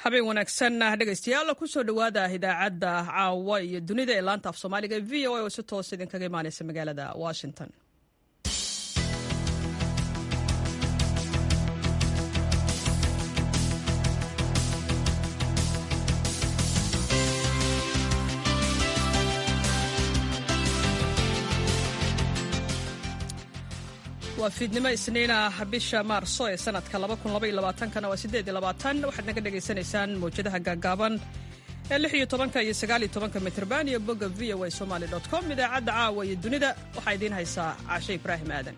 habeen wanaagsan dhegaystayaal kusoo dhowaada idaacadda caawa iyo dunida ee laanta af soomaaliga v o a oo si toos idinkaga imaaneysa magaalada washington waa fiidnimo isniina bisha maarso ee sanadka kana waa waxaad naga dhegaysanaysaan mawjadaha gaagaaban ee iyo mitrban iyo bogga v o a somaly com idaacadda caawa iyo dunida waxaa idiin haysaa caashe ibraahim aadan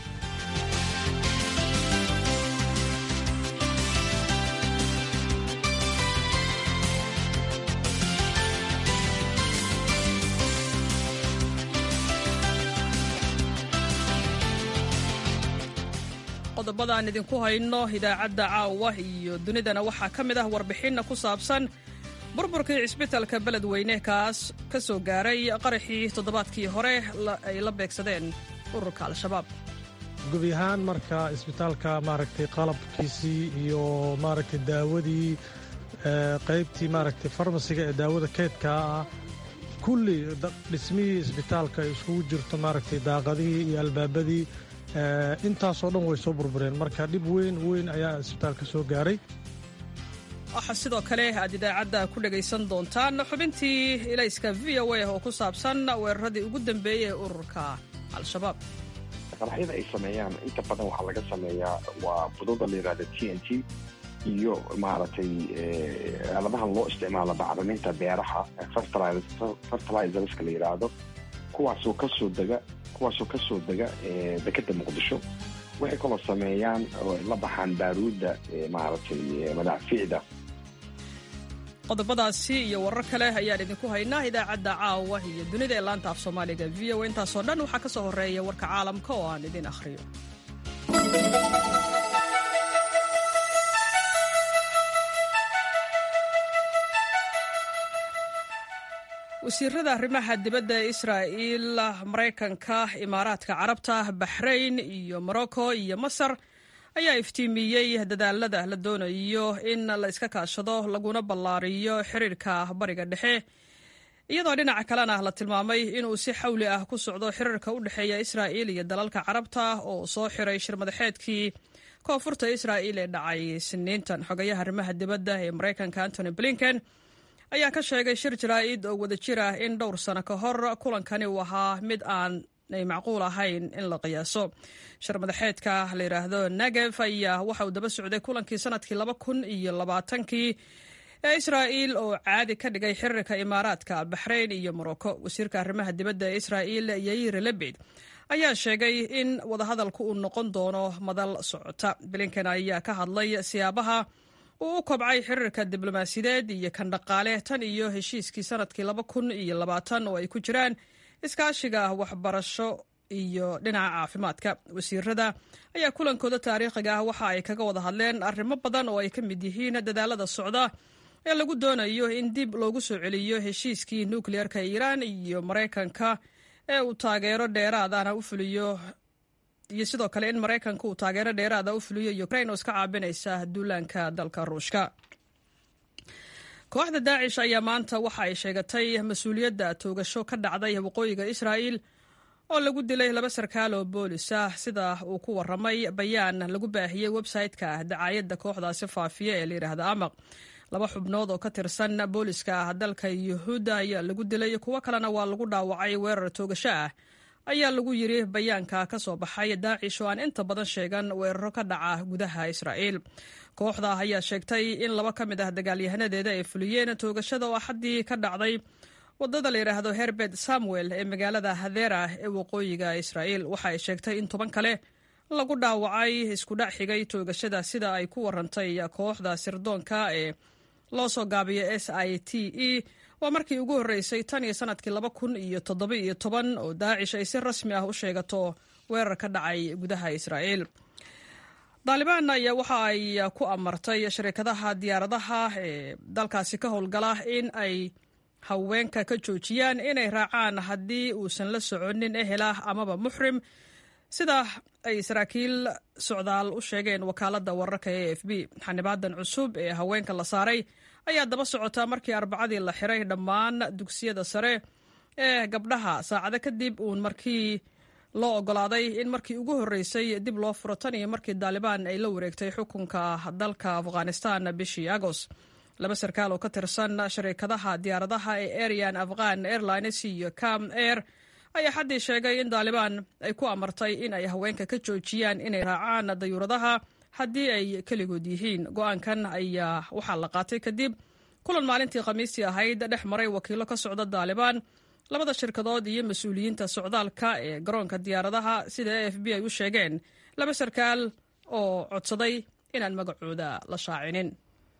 qodobada aan idinku hayno idaacadda caawa iyo dunidana waxaa ka mid ah warbixinna ku saabsan burburkii cisbitalka beledweyne kaas ka soo gaaray qaraxii toddobaadkii hore ay la beegsadeen ururka al-shabaab gubi ahaan marka isbitaalka maaragtay qalabkiisii iyo maaragtay daawadii qaybtii maaragtay farmasiga ee daawada keydkaa ah kulli dhismihii isbitaalka ay iskugu jirto maaragtay daaqadihii iyo albaabadii intaasoo dhan way soo burbureen marka dhib weyn weyn ayaa isbitaalka soo gaaray waxaa sidoo kale aad idaacadda ku dhegaysan doontaan xubintii ilayska v o a oo ku saabsan weeraradii ugu dambeeyey ee ururka al-shabaab qaraxyada ay sameeyaan inta badan waxaa laga sameeyaa waa bududa la yidhahda t n t iyo maaragtay aaladahan loo isticmaalo bacriminta beeraha fertilizerska la yidhaahdo kuwaasoo kasoo dega kuwaasoo ka soo dega dekeda muqdisho waxay kaloo sameeyaan oo la baxaan baaruudda maaragtay madaafiicda qodobadaasi iyo warar kale ayaan idinku haynaa idaacadda caawa iyo dunida ee laanta af soomaaliga v o intaasoo dhan waxaa ka soo horreeya warka caalamka oo aan idin akhriyo wasiirada arrimaha dibadda ee israa'iil maraykanka imaaraadka carabta baxrayn iyo morocco iyo masar ayaa iftiimiyey dadaalada la doonayo in la iska kaashado laguna ballaariyo xiriirka bariga dhexe iyadoo dhinaca kalena la tilmaamay inuu si xawli ah ku socdo xiriirka u dhexeeya israa'iil iyo dalalka carabta oo soo xiray shirmadaxeedkii koonfurta israa'iil ee dhacay siniintan xogayaha arrimaha dibadda ee maraykanka antony blinken ayaa ka sheegay shir jaraa'id oo wada jir ah in dhowr sano ka hor kulankani uu ahaa mid aanay macquul ahayn in la qiyaaso shir madaxeedka la yidhaahdo negev ayaa waxa uu daba socday kulankii sanadkii laba kun iyo labaatankii ee israa'iil oo caadi ka dhigay xiriirka imaaraadka baxrayn iyo morocco wasiirka arrimaha dibadda ee israa'iil yair lebed ayaa sheegay in wadahadalku uu noqon doono madal socota blinken ayaa ka hadlay siyaabaha uu u kobcay xiriirka diblomaasiyadeed iyo kan dhaqaale tan iyo heshiiskii sanadkii laba kun iyo labaatan oo ay ku jiraan iskaashiga waxbarasho iyo dhinaca caafimaadka wasiirada ayaa kulankooda taariikhiga ah waxa ay kaga wada hadleen arrimo badan oo ay ka mid yihiin dadaalada socda ee lagu doonayo in dib loogu soo celiyo heshiiskii nukliyeerka iiraan iyo maraykanka ee uu taageero dheeraadana u fuliyo iyo sidoo kale in maraykanka uu taageero dheeraada u fuliyo ukrain oo iska caabinaysa duulaanka dalka ruushka kooxda daacish ayaa maanta waxa ay sheegatay mas-uuliyadda toogasho ka dhacday waqooyiga israa'iil oo lagu dilay laba sarkaal oo boolis ah sida uu ku waramay bayaan lagu baahiyey websayte-ka dacaayadda kooxdaasi faafiya ee layidhaahda amaq laba xubnood oo ka tirsan booliska dalka yuhuudda ayaa lagu dilay kuwo kalena waa lagu dhaawacay weerar toogasho ah ayaa lagu yiri bayaanka ka soo baxay daacish oo aan inta badan sheegan weeraro ka dhaca gudaha israa'iil kooxda ayaa sheegtay in laba ka mid ah dagaalyahanadeeda ay fuliyeen toogashada oo axaddii ka dhacday wadada la yidhaahdo herbert samuel ee magaalada hadera ee waqooyiga israa'iil waxa ay sheegtay in toban kale lagu dhaawacay iskudhac xigay toogashada sida ay ku warantay kooxda sirdoonka ee loo soo gaabiyo s i t e waa markii ugu horreysay tan iyo sanadkii laba kun iyo toddoba iyo toban oo daacish ay si rasmi ah u sheegato weerar ka dhacay gudaha israa'iil daalibaan ayaa waxa ay ku amartay shirkadaha diyaaradaha ee dalkaasi ka howlgala in ay haweenka ka joojiyaan inay raacaan haddii uusan la soconin ehel ah amaba muxrim sida ay saraakiil socdaal u sheegeen wakaaladda wararka e f b xanibaadan cusub ee haweenka la saaray ayaa daba socotaa markii arbacadii la xiray dhammaan dugsiyada sare ee gabdhaha saacado kadib uun markii loo ogolaaday in markii ugu horreysay dib loo furo tan iyo markii daalibaan ay la wareegtay xukunka dalka afghanistan bishii agoost laba sarkaal oo ka tirsan shariikadaha diyaaradaha ee arian afghan airlines iyo cam air ayaa xaddii sheegay in daalibaan ay ku amartay in ay haweenka ka joojiyaan inay raacaan dayuuradaha haddii ay keligood yihiin go-aankan ayaa waxaa la qaatay kadib kulan maalintii khamiistii ahayd dhex maray wakiilo ka socda daalibaan labada shirkadood iyo mas-uuliyiinta socdaalka ee garoonka diyaaradaha sida a f b ay u sheegeen laba sarkaal oo codsaday inaan magacooda la shaacinin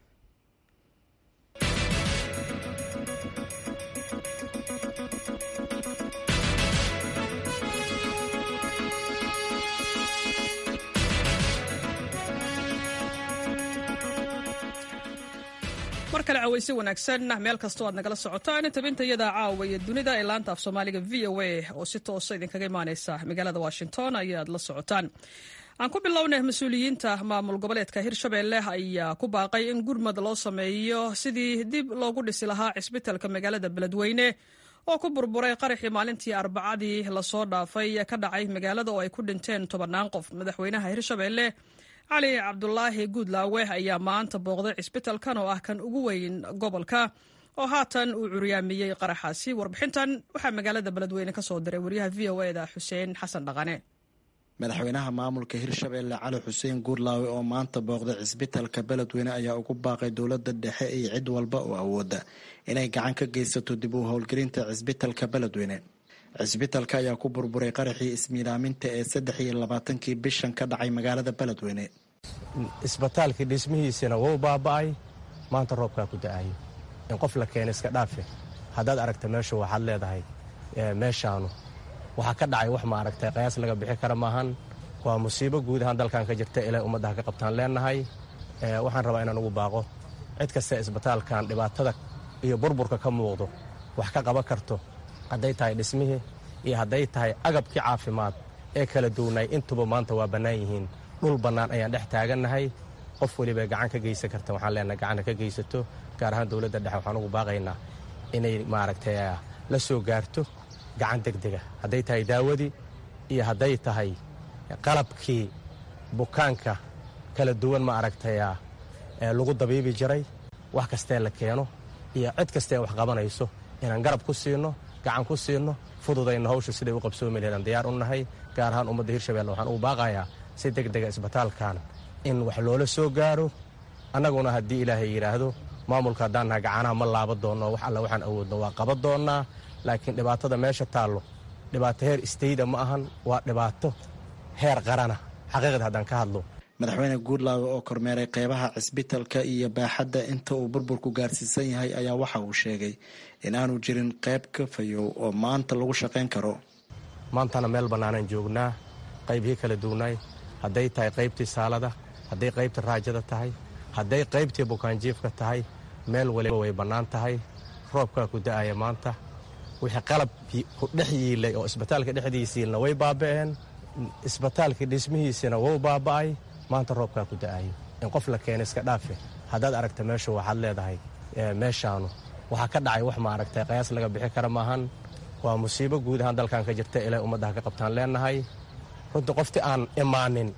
mar kale cawayse wanaagsan meel kastoo aad nagala socotaan tabintayada caawa iyo dunida ee laanta af soomaaliga v o a oo si toosa idinkaga imaaneysa magaalada washington ayaad la socotaan aan ku bilownay mas-uuliyiinta maamul goboleedka hirshabelle ayaa ku baaqay in gurmad loo sameeyo sidii dib loogu dhisi lahaa cisbitalka magaalada beledweyne oo ku burburay qaraxii maalintii arbacadii lasoo dhaafay ka dhacay magaalada oo ay ku dhinteen tobannaan qof madaxweynaha hirshabelle cali cabdulaahi guudlaawe ayaa maanta booqday cisbitalkan oo ah kan ugu weyn gobolka oo haatan uu curyaamiyey qaraxaasi warbixintan waxaa magaalada beledweyne ka soo diray waryaha v o eda xuseen xasan dhaqane madaxweynaha maamulka hirshabelle cali xuseen guudlaawe oo maanta booqday cisbitalka beledweyne ayaa ugu baaqay dowladda dhexe iyo cid walba oo awooda inay gacan ka geysato dib u howlgelinta cisbitalka beledweyne cisbitalka ayaa ku burburay qaraxii ismiilaaminta ee saddex iyo labaatankii bishan ka dhacay magaalada beledweyne isbitaalkii dhismihiisina wuu baaba'ay maanta roobkaa ku da-ayo in qof la keena iska dhaafe haddaad aragta meeshu waxaad leedahay meeshaanu waxaa ka dhacay wax ma aragtay qayaas laga bixi kara maahan waa musiibo guud ahaan dalkan ka jirta ilay ummaddaha ka qabtaan leenahay waxaan rabaa inaan ugu baaqo cid kasta isbitaalkan dhibaatada iyo burburka ka muuqdo wax ka qaban karto hadday tahay dhismihii iyo hadday tahay agabkii caafimaad ee kala duwanay intuba maanta waa bannaan yihiin dhul bannaan ayaan dhex taagannahay qof weliba gacan ka geysan karta waxaan leenahay gacanna ka geysato gaar ahaan dowladda dhexe waxaan ugu baaqaynaa inay maaragtay la soo gaarto gacan degdega hadday tahay daawadii iyo hadday tahay qalabkii bukaanka kala duwan ma aragtay lagu dabiibi jiray wax kastee la keeno iyo cid kastee wax qabanayso inaan garab ku siino gacan ku siino fududayna hawsha siday u qabsoomi laheed aan diyaar u nahay gaar ahaan ummadda hirshabelle waxaan ugu baaqayaa si deg dega isbitaalkan in wax loola soo gaaro annaguna haddii ilaahay yidhaahdo maamulka haddaan nahay gacanaha ma laaba doonno wax alla waxaan awoodno waa qaban doonnaa laakiin dhibaatada meesha taallo dhibaato heer istayda ma ahan waa dhibaato heer qarana xaqiiqda haddaan ka hadlo madaxweyne guudlaawe oo kormeeray qeybaha cisbitalka iyo baaxadda inta uu burburku gaarsiisan yahay ayaa waxa uu sheegay in aanu jirin qayb ka fayow oo maanta lagu shaqayn karo maantana meel bannaanaan joognaa qaybihii kala duwnaay hadday tahay qaybtii saalada hadday qaybtii raajada tahay hadday qaybtii bukaanjiifka tahay meel waliba way bannaan tahay roobkaa ku da'aya maanta wixii qalab ku dhex yiilay oo isbitaalka dhexdiisiilna way baaba'een isbitaalkii dhismihiisina wuu baaba'ay maanta roobkaa ku da'ayo in qof la keena iska dhaafe haddaad aragta meeshu waxaad leedahay meeshaanu waxaa ka dhacay wax ma aragtay qayaas laga bixi kara maahan waa musiibo guud ahaan dalkan ka jirta ilay ummaddaha ka qabtaan leenahay runtii qoftii aan imaanin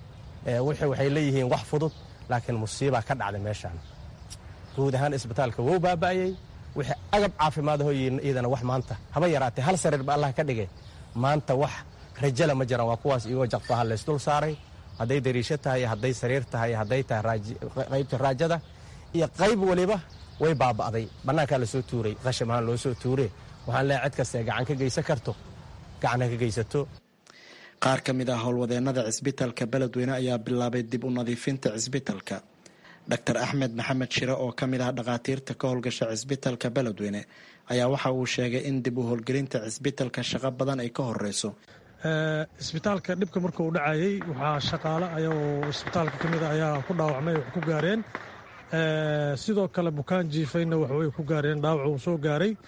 waxay leeyihiin wax fudud laakiin musiibaa ka dhacday meeshaan guud ahaan isbitaalka wuu baaba'ayey wixii agab caafimaadaho iyadana wax maanta haba yaraatee hal sariir ba allah ka dhigay maanta wax rajala ma jiraan waa kuwaas iyagoo jaqfaha laysdul saaray hadday dariisho tahay hadday sariir tahay hadday tahay qaybta raajada iyo qayb waliba way baaba'day bannaankaa lasoo tuuray qasham ahaan loo soo tuure waxaan leehay cid kastae gacan ka geysan karto gacanha ka geysato qaar ka mid ah howlwadeennada cisbitalka beledweyne ayaa bilaabay dib u nadiifinta cisbitalka dor axmed maxamed shire oo ka mid ah dhakhaatiirta ka howlgasha cisbitalka beledweyne ayaa waxa uu sheegay in dib u howlgelinta cisbitalka shaqo badan ay ka horeyso isbitaalka dhibka marka uu dhacayey waxaa shaqaale ayagoo isbitaalka ka mid a ayaa ku dhaawacmay wax ku gaareen sidoo kale bukaan jiifayna waxbay ku gaareen dhaawac uu soo gaaray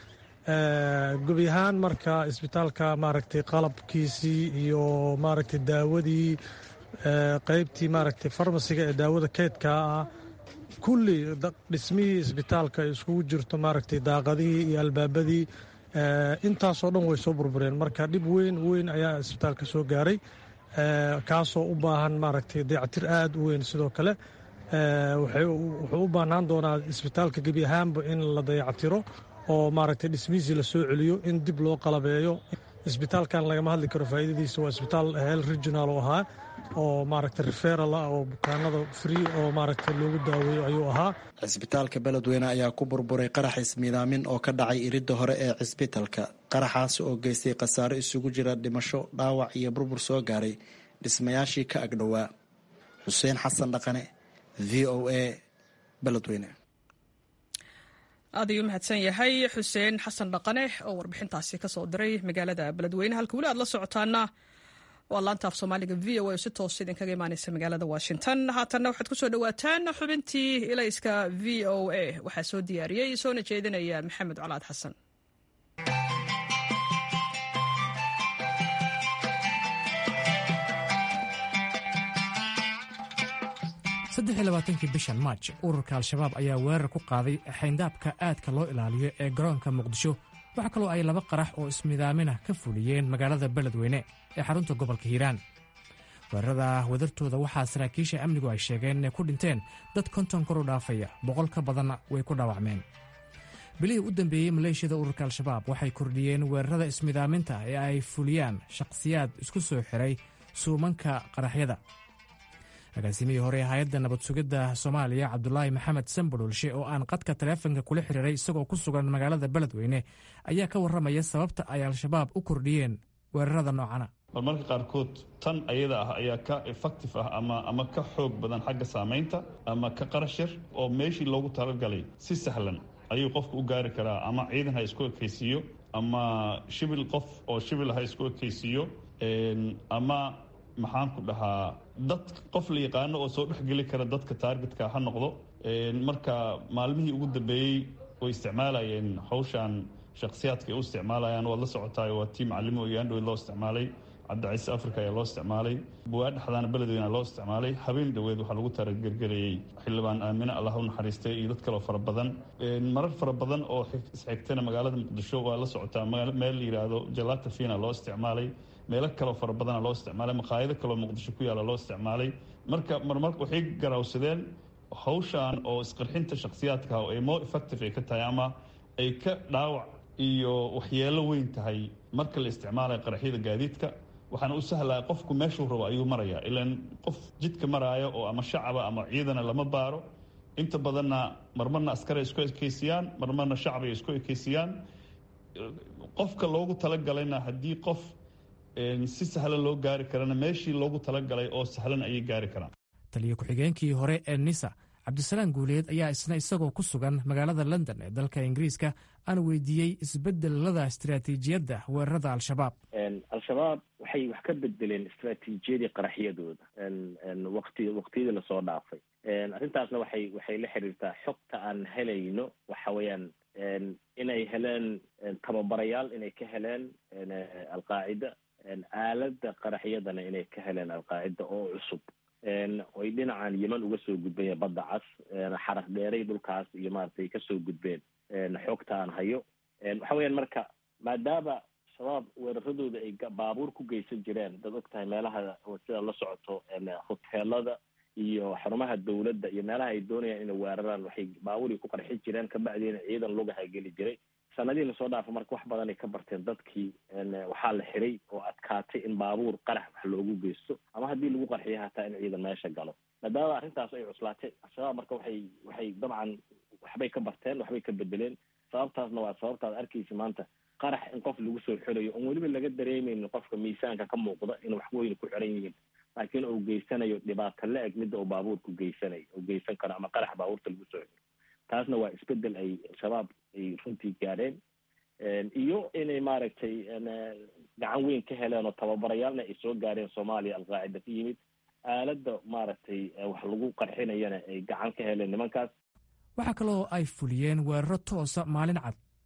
gebi ahaan marka isbitaalka maaragtay qalabkiisii iyo maaragtay daawadii qeybtii maaragtay farmasiga ee daawada keydkaa ah kulli dhismihii isbitaalka ay iskugu jirto maaragtay daaqadihii iyo albaabadii intaasoo dhan way soo burbureen marka dhib weyn weyn ayaa isbitaalka soo gaaray kaasoo u baahan maaragtay dayactir aada u weyn sidoo kale wuxuu u baahnaan doonaa isbitaalka gebi ahaanba in la dayactiro oo maaragtay dhismihiisii la soo celiyo in dib loo qalabeeyo isbitaalkan lagama hadli karo faa'iidadiisa waa isbitaal hel regional oo ahaa oo maaragtay referal ah oo bukaanada free oo maaragtay loogu daaweeyo ayuu ahaa cisbitaalka beledweyne ayaa ku burburay qarax ismiidaamin oo ka dhacay iridda hore ee cisbitalka qaraxaasi oo geystay khasaaro isugu jira dhimasho dhaawac iyo burbur soo gaaray dhismayaashii ka agdhowaa xuseen xasan dhaqane v o a beledweyne aad ayuu mahadsan yahay xuseen xasan dhaqane oo warbixintaasi ka soo diray magaalada beledweyne halka weli aad la socotaana waa laanta af soomaaliga v o a oo si toos idinkaga imaaneysa magaalada washington haatanna waxaad ku soo dhowaataan xubintii ilayska v o a waxaa soo diyaariyey soona jeedinaya maxamed colaad xasan saddexi labaatankii bishan maaj ururka al-shabaab ayaa weerar ku qaaday xayndaabka aadka loo ilaaliyo ee garoonka muqdisho waxaa kaloo ay laba qarax oo ismidaaminah ka fuliyeen magaalada beledweyne ee xarunta gobolka hiiraan weerarada wadartooda waxaa saraakiisha amnigu ay sheegeen inay ku dhinteen dad konton kor u dhaafaya boqol ka badanna way ku dhaawacmeen bilihii u dambeeyey maleeshiyada ururka al-shabaab waxay kordhiyeen weerarada ismidaaminta ee ay fuliyaan shakhsiyaad isku soo xiray suumanka qaraxyada agaasimihii hore ee hay-adda nabad sugidda soomaaliya cabdulaahi maxamed sambadholshe oo aan qadka taleefonka kula xiriiray isagoo ku sugan magaalada beledweyne ayaa ka warramaya sababta ay al-shabaab u kordhiyeen weerarada noocana marmarka qaarkood tan ayada ah ayaa ka effective ah ama ama ka xoog badan xagga saamaynta ama ka qarashir oo meeshii loogu talagalay si sahlan ayuu qofku u gaari karaa ama ciidan ha isku ekaysiiyo ama shibil qof oo shibil ha isku ekaysiiyo ama maxaan ku dhahaa dad qof la yaqaano oo soo dhexgeli kara dadka taargetka ha noqdo marka maalmihii ugu dambeeyey way isticmaalayeen hawshan shakhsiyaadka ay u isticmaalayaan waad la socotaay waa tii macalimo iyo andhoweyd loo isticmaalay cabdiciise africa ayaa loo isticmaalay buwaa dhexdaana beledweyna loo isticmaalay habeen dhoweed waxaa lagu taragergelayey xildhibaan aamine allah u naxariistay iyo dad kaloo fara badan marar fara badan oo isxigtana magaalada muqdisho waa la socotaa meel la yidhaahdo jalata fina loo isticmaalay meelo kaloo fara badana loo isticmaalay maqaayado kaloo muqdisho ku yaalla loo isticmaalay marka marmarka waxay garawsadeen hawshan oo isqarxinta shakhsiyaadka oo ay more effective ay ka tahay ama ay ka dhaawac iyo waxyeelo weyn tahay marka la isticmaalayo qaraxyada gaadiidka waxaana u sahlaya qofku meeshuu rabo ayuu marayaa ilaan qof jidka maraayo oo ama shacaba ama ciidana lama baaro inta badanna marmarna askaray isku ekeysiyaan marmarna shacabay isku ekeysiyaan qofka loogu talagalayna haddii qof si sahlan loo gaari karana meeshii loogu talagalay oo sahlan ayay gaari karaan taliyo ku-xigeenkii hore ee nisa cabdisalaam guuleed ayaa isna isagoo ku sugan magaalada london ee dalka ingiriiska aan weydiiyey isbedelada istaraatiijiyadda weerarada al-shabaab al-shabaab waxay wax ka bedeleen istaraatiijiyadii qaraxyadooda waqti waqtiyadii lasoo dhaafay arrintaasna waxay waxay la xiriirtaa xogta aan helayno waxa weeyaan inay heleen tababarayaal inay ka heleen alqaacida aalada qaraxyadana inay ka heleen alqaacida oo cusub oy dhinacan yeman uga soo gudbeen badda cas xaraf dheeray dhulkaas iyo maaragtay kasoo gudbeen xogta aan hayo waxa weeyaan marka maadaama shabaab weeraradooda ay baabuur ku geysan jireen dad og tahay meelaha sida la socoto hoteelada iyo xarumaha dawladda iyo meelaha ay doonayaan inay weeraraan waxay baabuurii ku qarxin jireen kabacdiina ciidan lugaha geli jiray sanadihii lasoo dhaafa marka wax badanay ka barteen dadkii waxaa la xiray oo adkaatay in baabuur qarax wax loogu geysto ama haddii lagu qarxiyo hataa in ciidan meesha galo maadaama arrintaas ay cuslaatay al-shabaab marka waxay waxay dabcan waxbay ka barteen waxbay ka bedeleen sababtaasna waa sababtaad arkaysa maanta qarax in qof lagu soo xirayo oon weliba laga dareemeynin qofka miisaanka ka muuqda in wax weyn ku xiran yihiin laakiin uu geysanayo dhibaato la eg midda uu baabuurku geysanayo uu geysan karo ama qarax baabuurta lagu soo xiro taasna waa isbedel ay shabaab ay runtii gaadheen iyo inay maaragtay gacan weyn ka heleen oo tababarayaalna ay soo gaareen soomaaliya alqaacida ka yimid aaladda maaragtay wax lagu qarxinayana ay gacan ka heleen nimankaas waxaa kaloo ay fuliyeen weeraro toosa maalin cad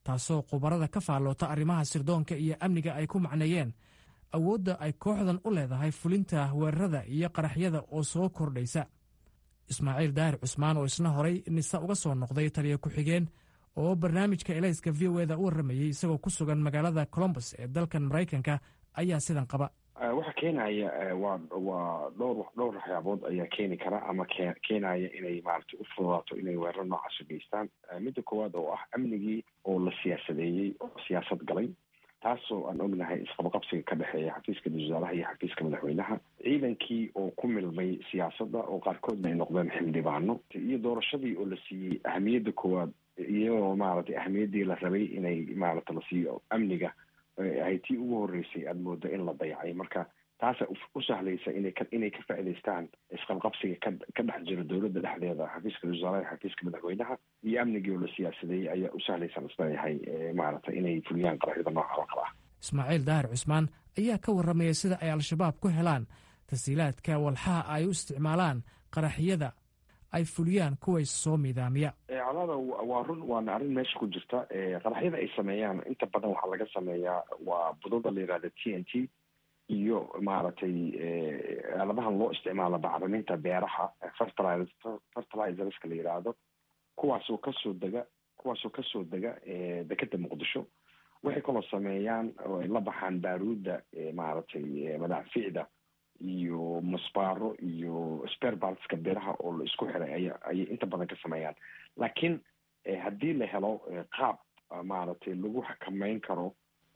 taasoo khubarada ka faalloota arrimaha sirdoonka iyo amniga ay ku macneeyeen awoodda ay kooxdan u leedahay fulinta weerarada iyo qaraxyada oo soo kordhaysa ismaaciil daahir cusmaan oo isna horay nisa uga soo noqday taliya ku-xigeen oo barnaamijka elayska v o eda u warramayey isagoo ku sugan magaalada colombus ee dalkan maraykanka ayaa sidan qaba waxa keenaya waa waa dhowr dhowr waxyaabood ayaa keeni kara ama ke keenaya inay maaragtay u fududaato inay weeraro noocaas u geystaan midda koowaad oo ah amnigii oo la siyaasadeeyey oo siyaasad galay taasoo aan ognahay isqabaqabsiga ka dhexeeya xafiiska wasaaraha iyo xafiiska madaxweynaha ciidankii oo ku milmay siyaasadda oo qaarkoodna ay noqdeen xildhibaano iyo doorashadii oo la siiyey ahamiyadda koowaad iyadoo maaragtay ahamiyaddii la rabay inay maaragta la siiyo amniga ahay tii ugu horreysay aada moodo in la dayacay marka taasa u sahlaysa inay ka inay ka faa'idaystaan isqabqabsiga ka ka dhex jiro dowladda dhexdeeda xafiiska wasaaraha xafiiska madaxweynaha iyo amnigii oo la siyaasadeeyey ayaa u sahlaysan isleeyahay maaragtay inay fuliyaan qaraxyada nooca oo kale ah ismaaciil daahir cusmaan ayaa ka warramaya sida ay al-shabaab ku helaan tasiilaadka walxaha ay u isticmaalaan qaraxyada ay fuliyaan kuway soo miidaamiya colaada waa run waana arrin meesha ku jirta qaraxyada ay sameeyaan inta badan waxaa laga sameeyaa waa budada la yihahda t n t iyo maaragtay aaladahan loo isticmaalo bacriminta beeraha fertiliz fertilizerska la yidhaahdo kuwaasoo kasoo dega kuwaasoo kasoo dega dekeda muqdisho waxay kaloo sameeyaan oo ay la baxaan baaruudda maaragtay madaaficda iyo musbaaro iyo sperbartska biraha oo la isku xiray aya ayay inta badan ka sameeyaan laakiin haddii la helo qaab maaragtay lagu xakameyn karo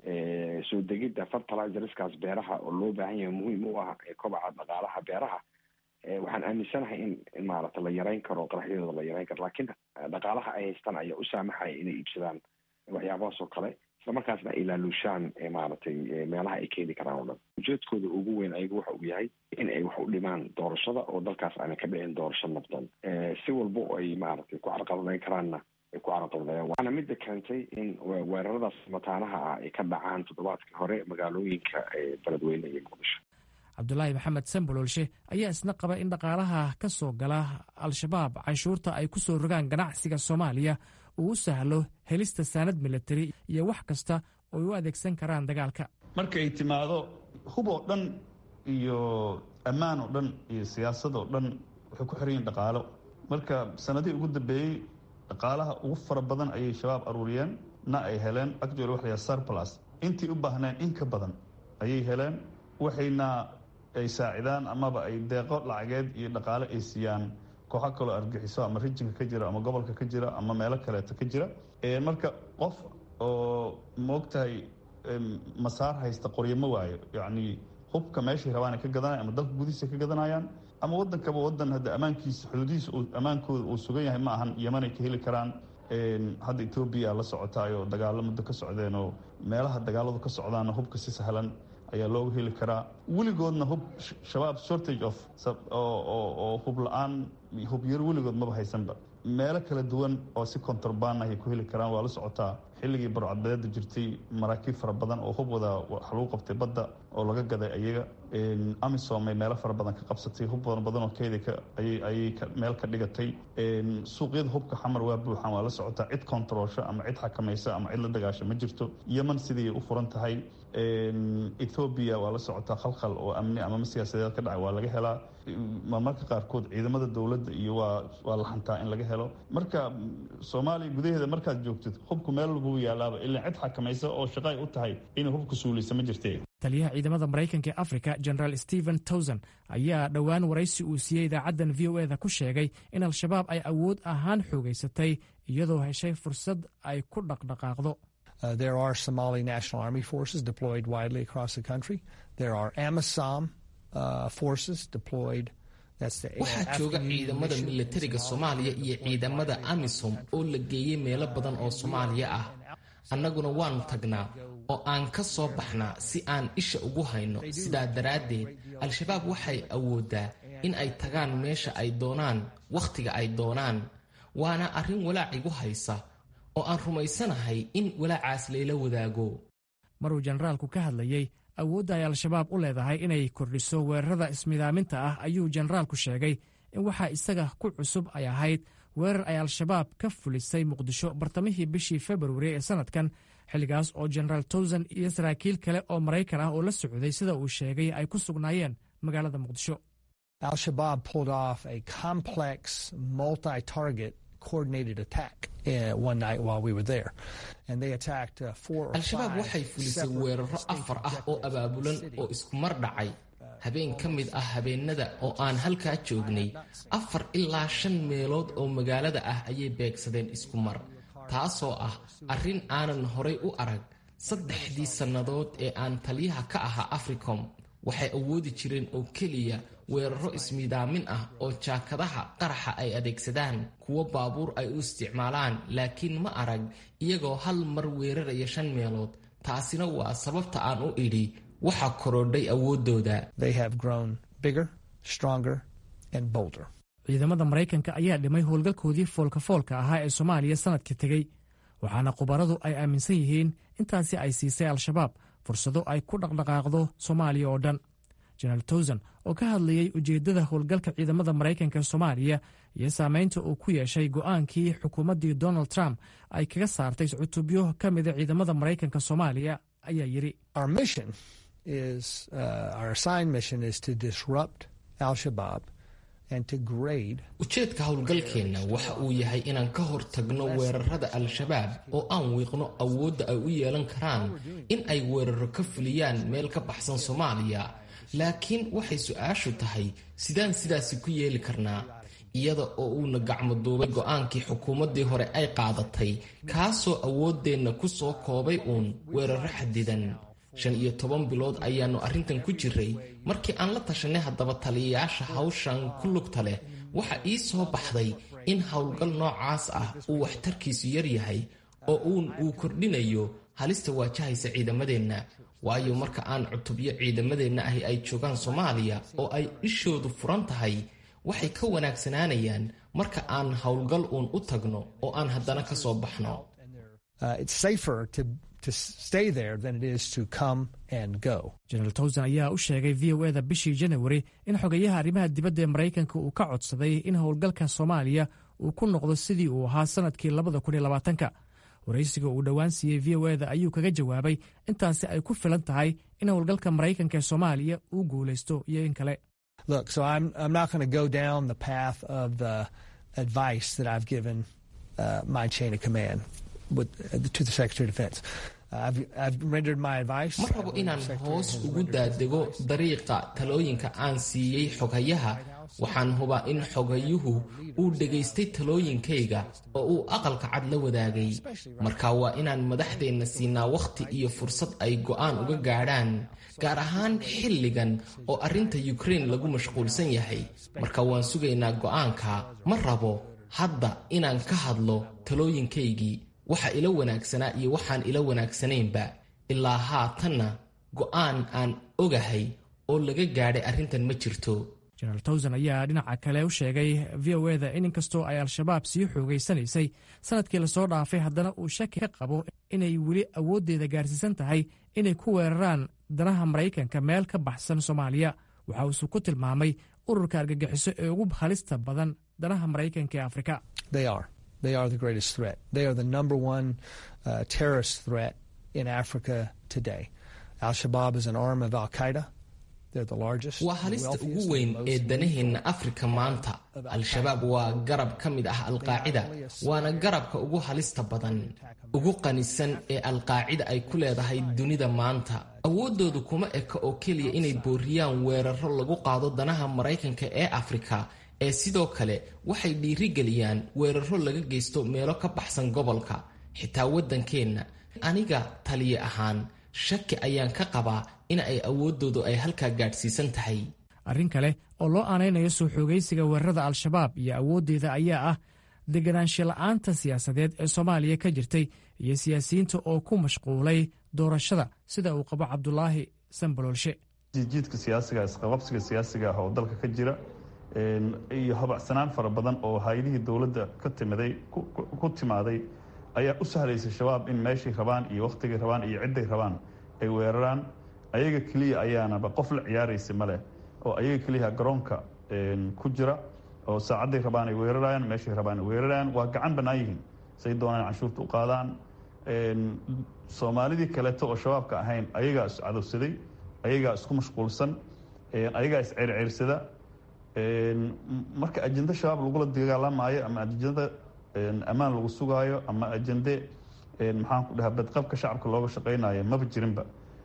soo degidda fertilizerskaas beeraha oo loo baahan yahay muhiim u ah kobaca dhaqaalaha beeraha waxaan aaminsanahay in maaragta la yareyn karo qaraxyadooda la yareyn karo laakiin dhaqaalaha ay haystaan ayaa u saamaxaya inay iibsadaan waxyaabahaas oo kale isla markaasna ay ilaalushaan maaragtay meelaha ay keeni karaan oo dhan ujeedkooda ugu weyn ayagu waxa uu yahay in ay wax u dhimaan doorashada oo dalkaas aanay ka dhicin doorasho nabdoon si walba oo ay maaragtay ku carqaladeyn karaanna ay ku carqaladeeyaan waana midda keentay in weeraradaas mataanaha ah ay ka dhacaan toddobaadkii hore magaalooyinka beledweyne iyo muqdisho cabdulaahi maxamed samboloolshe ayaa isna qaba in dhaqaalaha ka soo gala al-shabaab canshuurta ay ku soo rogaan ganacsiga soomaaliya uu u sahlo helista saanad milatari iyo wax kasta ooy u adeegsan karaan dagaalka markay timaado hub oo dhan iyo ammaan oo dhan iyo siyaasad oo dhan waxay ku xiran yihin dhaqaalo marka sanadihii ugu dambeeyey dhaqaalaha ugu fara badan ayay shabaab aruuriyeen na ay heleen actually waxa la sarplus intii u baahneen in ka badan ayay heleen waxayna ay saacidaan amaba ay deeqo lacageed iyo dhaqaale ay siiyaan kooxo kaloo argixiso ama rijinka ka jira ama gobolka ka jira ama meelo kaleeto ka jira marka qof oo moogtahay masaar haysta qoryo ma waayo yacni hubka meeshay rabaan ay ka gadanayan ama dalka gudihiisa ka gadanayaan ama waddankaba waddan hadda ammaankiisa xuduudihiisa ammaankooda uu sugan yahay ma ahan yaman ay ka heli karaan hadda etoobiya la socotaayoo dagaalo muddo ka socdeen oo meelaha dagaaladu ka socdaanna hubka si sahlan ayaa looga heli karaa weligoodna hub shabaab shortage of oo hub la-aan hub yar weligood maba haysanba meelo kala duwan oo si contraband ahay ku heli karaan waa la socotaa xilligii barcadbadeeda jirtay maraakiib fara badan oo hub wada wax lagu qabtay badda oo laga gaday ayaga amisom ay meelo fara badan ka qabsatay hub badan badan oo keeda ayay meel ka dhigatay suuqyada hubka xamar waa buuxaan waa la socotaa cid controlsha ama cid xakamaysa ama cid la dagaasha ma jirto yeman sidii u furan tahay ethoobiya waa la socotaa khalkhal oo amni amama siyaasadeed ka dhacay waa laga helaa marmarka qaarkood ciidamada dowladda iyo waa waa la xantaa in laga helo marka soomaaliya gudaheeda markaad joogtid hubku meel lagu yaalaaba ilaa cid xakamaysa oo shaqa ay u tahay inay hubka suulisa ma jirte taliyaha ciidamada maraykanka ee africa generaal stephen towson ayaa dhowaan waraysi uu siiyey idaacaddan v o eda ku sheegay in al-shabaab ay awood ahaan xoogaysatay iyadoo heshay fursad ay ku dhaqdhaqaaqdo Uh, there are Somali National Army forces deployed widely across the country. There are AMISOM uh, forces deployed. waxaa jooga ciidamada milatariga soomaaliya iyo ciidamada amisom oo la geeyey meelo badan oo soomaaliya ah annaguna waannu tagnaa oo aan ka soo baxnaa si aan isha ugu hayno sidaa daraaddeed al-shabaab waxay awooddaa in ay tagaan meesha ay doonaan wakhtiga ay doonaan waana arrin walaac igu haysa oo aan rumaysanahay in walaacaas layla wadaago maruu jenaraalku ka hadlayey awoodda ay al-shabaab u leedahay inay kordhiso weerarada ismidaaminta ah ayuu jenaraalku sheegay in waxaa isaga ku cusub ay ahayd weerar ay al-shabaab ka fulisay muqdisho bartamihii bishii februari ee sanadkan xilligaas oo genaraal towsan iyo saraakiil kale oo maraykan ah oo la socday sida uu sheegay ay ku sugnaayeen magaalada muqdisho Al-Shabaab pulled off a complex, multi-target coordinated attack uh, one night while we were there. And they attacked uh, four or al-shabaab five waxay fulisay separate weeraro distinct afar ah oo objectives abaabulan in the oo city. isku mar dhacay habeen ka mid ah habeenada oo aan halkaa joognay afar ilaa shan meelood oo magaalada ah ayay beegsadeen isku mar taasoo ah arrin aanan horay u arag saddexdii sannadood ee aan taliyaha ka ahaa africom waxay awoodi jireen oo keliya weeraro ismiidaamin ah oo jaakadaha qaraxa ay adeegsadaan kuwo baabuur ay u isticmaalaan laakiin ma arag iyagoo hal mar weeraraya shan meelood taasina waa sababta aan u idhi waxa korodhay awooddooda They have grown bigger, stronger, and bolder. ciidamada maraykanka ayaa dhimay howlgalkoodii foolka-foolka ahaa ee soomaaliya sanadkii tegey waxaana khubaradu ay aaminsan yihiin intaasi ay siisay al-shabaab fursado ay ku dhaqdhaqaaqdo soomaaliya oo dhan jenaraal towsan oo ka hadlayey ujeeddada howlgalka ciidamada maraykanka ee soomaaliya iyo saamaynta uu ku yeeshay go'aankii xukuumaddii donald trump ay kaga saartay cutubyo ka mida ciidamada maraykanka soomaaliya ayaa yidhi Our mission is, uh, our assigned mission is to disrupt Al-Shabaab and to grade ujeedka howlgalkeenna waxa uu yahay inaan ka hor tagno weerarada al-shabaab oo aan wiiqno awoodda ay u yeelan karaan in ay weeraro ka fuliyaan meel ka baxsan soomaaliya laakiin waxay su-aashu tahay sidaan sidaasi ku yeeli karnaa iyada oo uuna gacmo duubay go'aankii xukuumaddii hore ay qaadatay kaasoo awooddeenna ku soo koobay uun weeraro xadidan shan iyo toban bilood ayaannu arrintan ku jiray markii aan la tashanay haddaba taliyayaasha hawshan ku lugta leh waxa ii soo baxday in howlgal noocaas ah uu waxtarkiisu yar yahay oo uun uu kordhinayo halista waajahaysa ciidamadeenna waayo marka aan cutubyo ciidamadeenna ahi ay joogaan soomaaliya oo ay ishoodu furan tahay waxay ka wanaagsanaanayaan marka aan howlgal uun u tagno oo aan haddana ka soo baxno uh, it's safer to to stay there than it is to come and go. jenaraal towsan ayaa u sheegay v o eda bishii janawari in xogayaha arrimaha dibadda ee maraykanka uu ka codsaday in howlgalka soomaaliya uu ku noqdo sidii uu ahaa sanadkii labada kun iyo labaatanka waraysiga uu dhowaan siiyey v o eda ayuu kaga jawaabay intaasi ay ku filan tahay in howlgalka maraykanka ee soomaaliya uu guulaysto iyo in kale Look, so I'm I'm not going to go down the path of the advice that I've given uh, my chain of command with, uh, to the Secretary of Defense. I've, I've rendered my advice. ma rabo inaan hoos ugu daadego dariiqa talooyinka aan siiyey xoghayaha waxaan hubaa in xogayuhu uu dhegaystay talooyinkayga oo uu aqalka cad la wadaagay marka waa inaan madaxdeenna siinaa wakhti iyo fursad ay go'aan uga gaadhaan gaar ahaan xilligan oo arrinta yukrain lagu mashquulsan yahay marka waan sugaynaa go'aanka ma rabo hadda inaan ka hadlo talooyinkaygii waxa ila wanaagsanaa iyo waxaan ila wanaagsanaynba ilaa haatanna go'aan aan ogahay oo laga gaadhay arrintan ma jirto jenaraal towsan ayaa dhinaca kale u sheegay v o eda in inkastoo ay al-shabaab sii xoogaysanaysay sanadkii lasoo dhaafay haddana uu shaki ka qabo inay weli awooddeeda gaarsiisan tahay inay ku weeraraan danaha maraykanka meel ka baxsan soomaaliya waxa uuse ku tilmaamay ururka argagixiso ee ugu halista badan danaha maraykanka ee afrika They are. They are the greatest threat. They are the number one uh, terrorist threat in Africa today. Al Shabaab is an arm of Al Qaeda. They're the largest. waa the halista wealthiest, ugu and weyn most ee elite danaheenna afrika maanta al-shabaab waa garab ka mid ah alqaacida waana garabka ugu halista badan ugu qanisan ee alqaacida ay ku leedahay dunida maanta awooddoodu kuma eka oo keliya inay booriyaan weeraro lagu qaado danaha maraykanka ee afrika ee sidoo kale waxay dhiirigeliyaan weeraro laga geysto meelo ka baxsan gobolka xitaa waddankeenna aniga taliye ahaan shaki ayaan ka qabaa in ay awooddoodu ay halkaa gaadhsiisan tahay arrin kale oo loo aanaynayo soo xoogaysiga weerarada al-shabaab iyo awooddeeda ayaa ah deganaansho la'aanta siyaasadeed ee soomaaliya ka jirtay iyo siyaasiyiinta oo ku mashquulay doorashada sida uu qabo cabdulaahi sanbaloolshe jiidjiidka siyaasiga isqababsiga siyaasiga ah oo dalka ka jira iyo habacsanaan fara badan oo hay-adihii dowladda ka timiday ku timaaday ayaa u sahlaysa shabaab in meeshay rabaan iyo wakhtigay rabaan iyo cidday rabaan ay weeraraan ayaga keliya ayaanaba qof la ciyaaraysa maleh oo ayaga keliya garoonka ku jira oo saacadday rabaan ay weerarayaan meeshay rabaan ay weerarayaan waa gacan bannaan yihiin say doonaan canshuurta u qaadaan soomaalidii kaleeto oo shabaabka ahayn ayagaa is cadowsaday ayagaa isku mashquulsan ayagaa is ceerceersada marka ajende shabaab lagula dagaalamaayo ama ajende ammaan lagu sugaayo ama ajende maxaan ku dhahaa badqabka shacabka looga shaqaynayo maba jirinba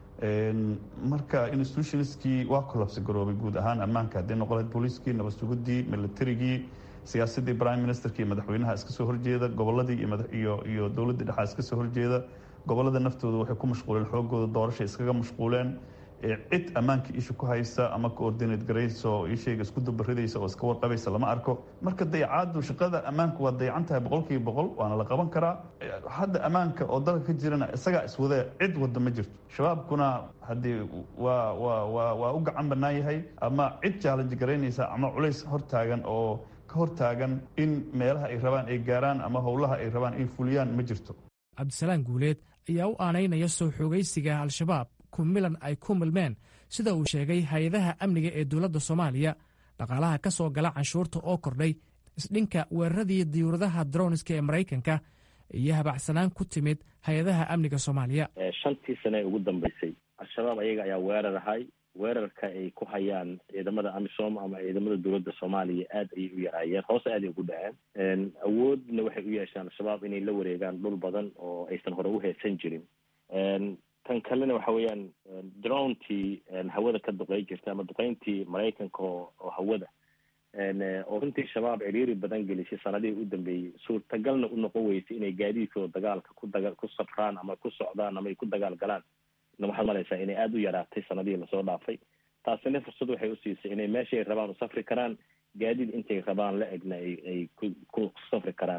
marka institutionskii waa collapse garoobay guud ahaan ammaanka haddii noqon lahayd booliiskii nabad sugidii militarigii siyaasadii prime ministerka iyo madaxweynaha iska soo horjeeda goboladii iyo iyo dowladda dhexaa iska soo horjeeda gobolada naftooda waxay ku mashquuleen xoogooda doorasha iskaga mashquuleen cid ammaanka isha ku haysa ama coordinate garaysa oo ishayga isku dabaridaysa oo iska warqabaysa lama arko marka dayacaadu shaqada ammaanka waa dayacan tahay boqolkiiba boqol waana la qaban karaa hadda ammaanka oo dalka ka jirana isagaa iswadee cid wada ma jirto shabaabkuna haddii waa waa waa waa u gacan bannaan yahay ama cid challenge garaynaysa ama culays hortaagan oo ka hortaagan in meelaha ay rabaan ay gaaraan ama howlaha ay rabaan ay fuliyaan ma jirto cabdisalaan guuleed ayaa u aanaynaya soo xoogaysiga al-shabaab kumilan ay ku milmeen sida uu sheegay hay-adaha amniga ee dowladda soomaaliya dhaqaalaha ka soo gala canshuurta oo kordhay isdhinka weeraradii diyuuradaha droniska ee maraykanka iyo habacsanaan ku timid hay-adaha amniga soomaaliya shantii sane ee ugu dambeysay al-shabaab ayaga ayaa weerar ahay weerarka ay ku hayaan ciidamada amisom ama ciidamada dowladda soomaaliya aad ayay u yaraayeen hoose aad ay ugu dhaceen awoodna waxay u yeesheen al-shabaab inay la wareegaan dhul badan oo aysan hore u heesan jirin tan kalena waxa weeyaan drontii hawada ka duqey jirta ama duqeyntii maraykanka oo hawada oo runtii shabaab ciriiri badan gelisay sanadihii u dambeeyey suurtagalna u noqon weysay inay gaadiidkooda dagaalka ku daga ku safraan ama ku socdaan ama ay ku dagaal galaan na waxaad malaysaa inay aada u yaraatay sanadihii lasoo dhaafay taasina fursad waxay usiisay inay meeshay rabaan u safri karaan gaadiid intay rabaan la egna ay ay ku ku safri karaan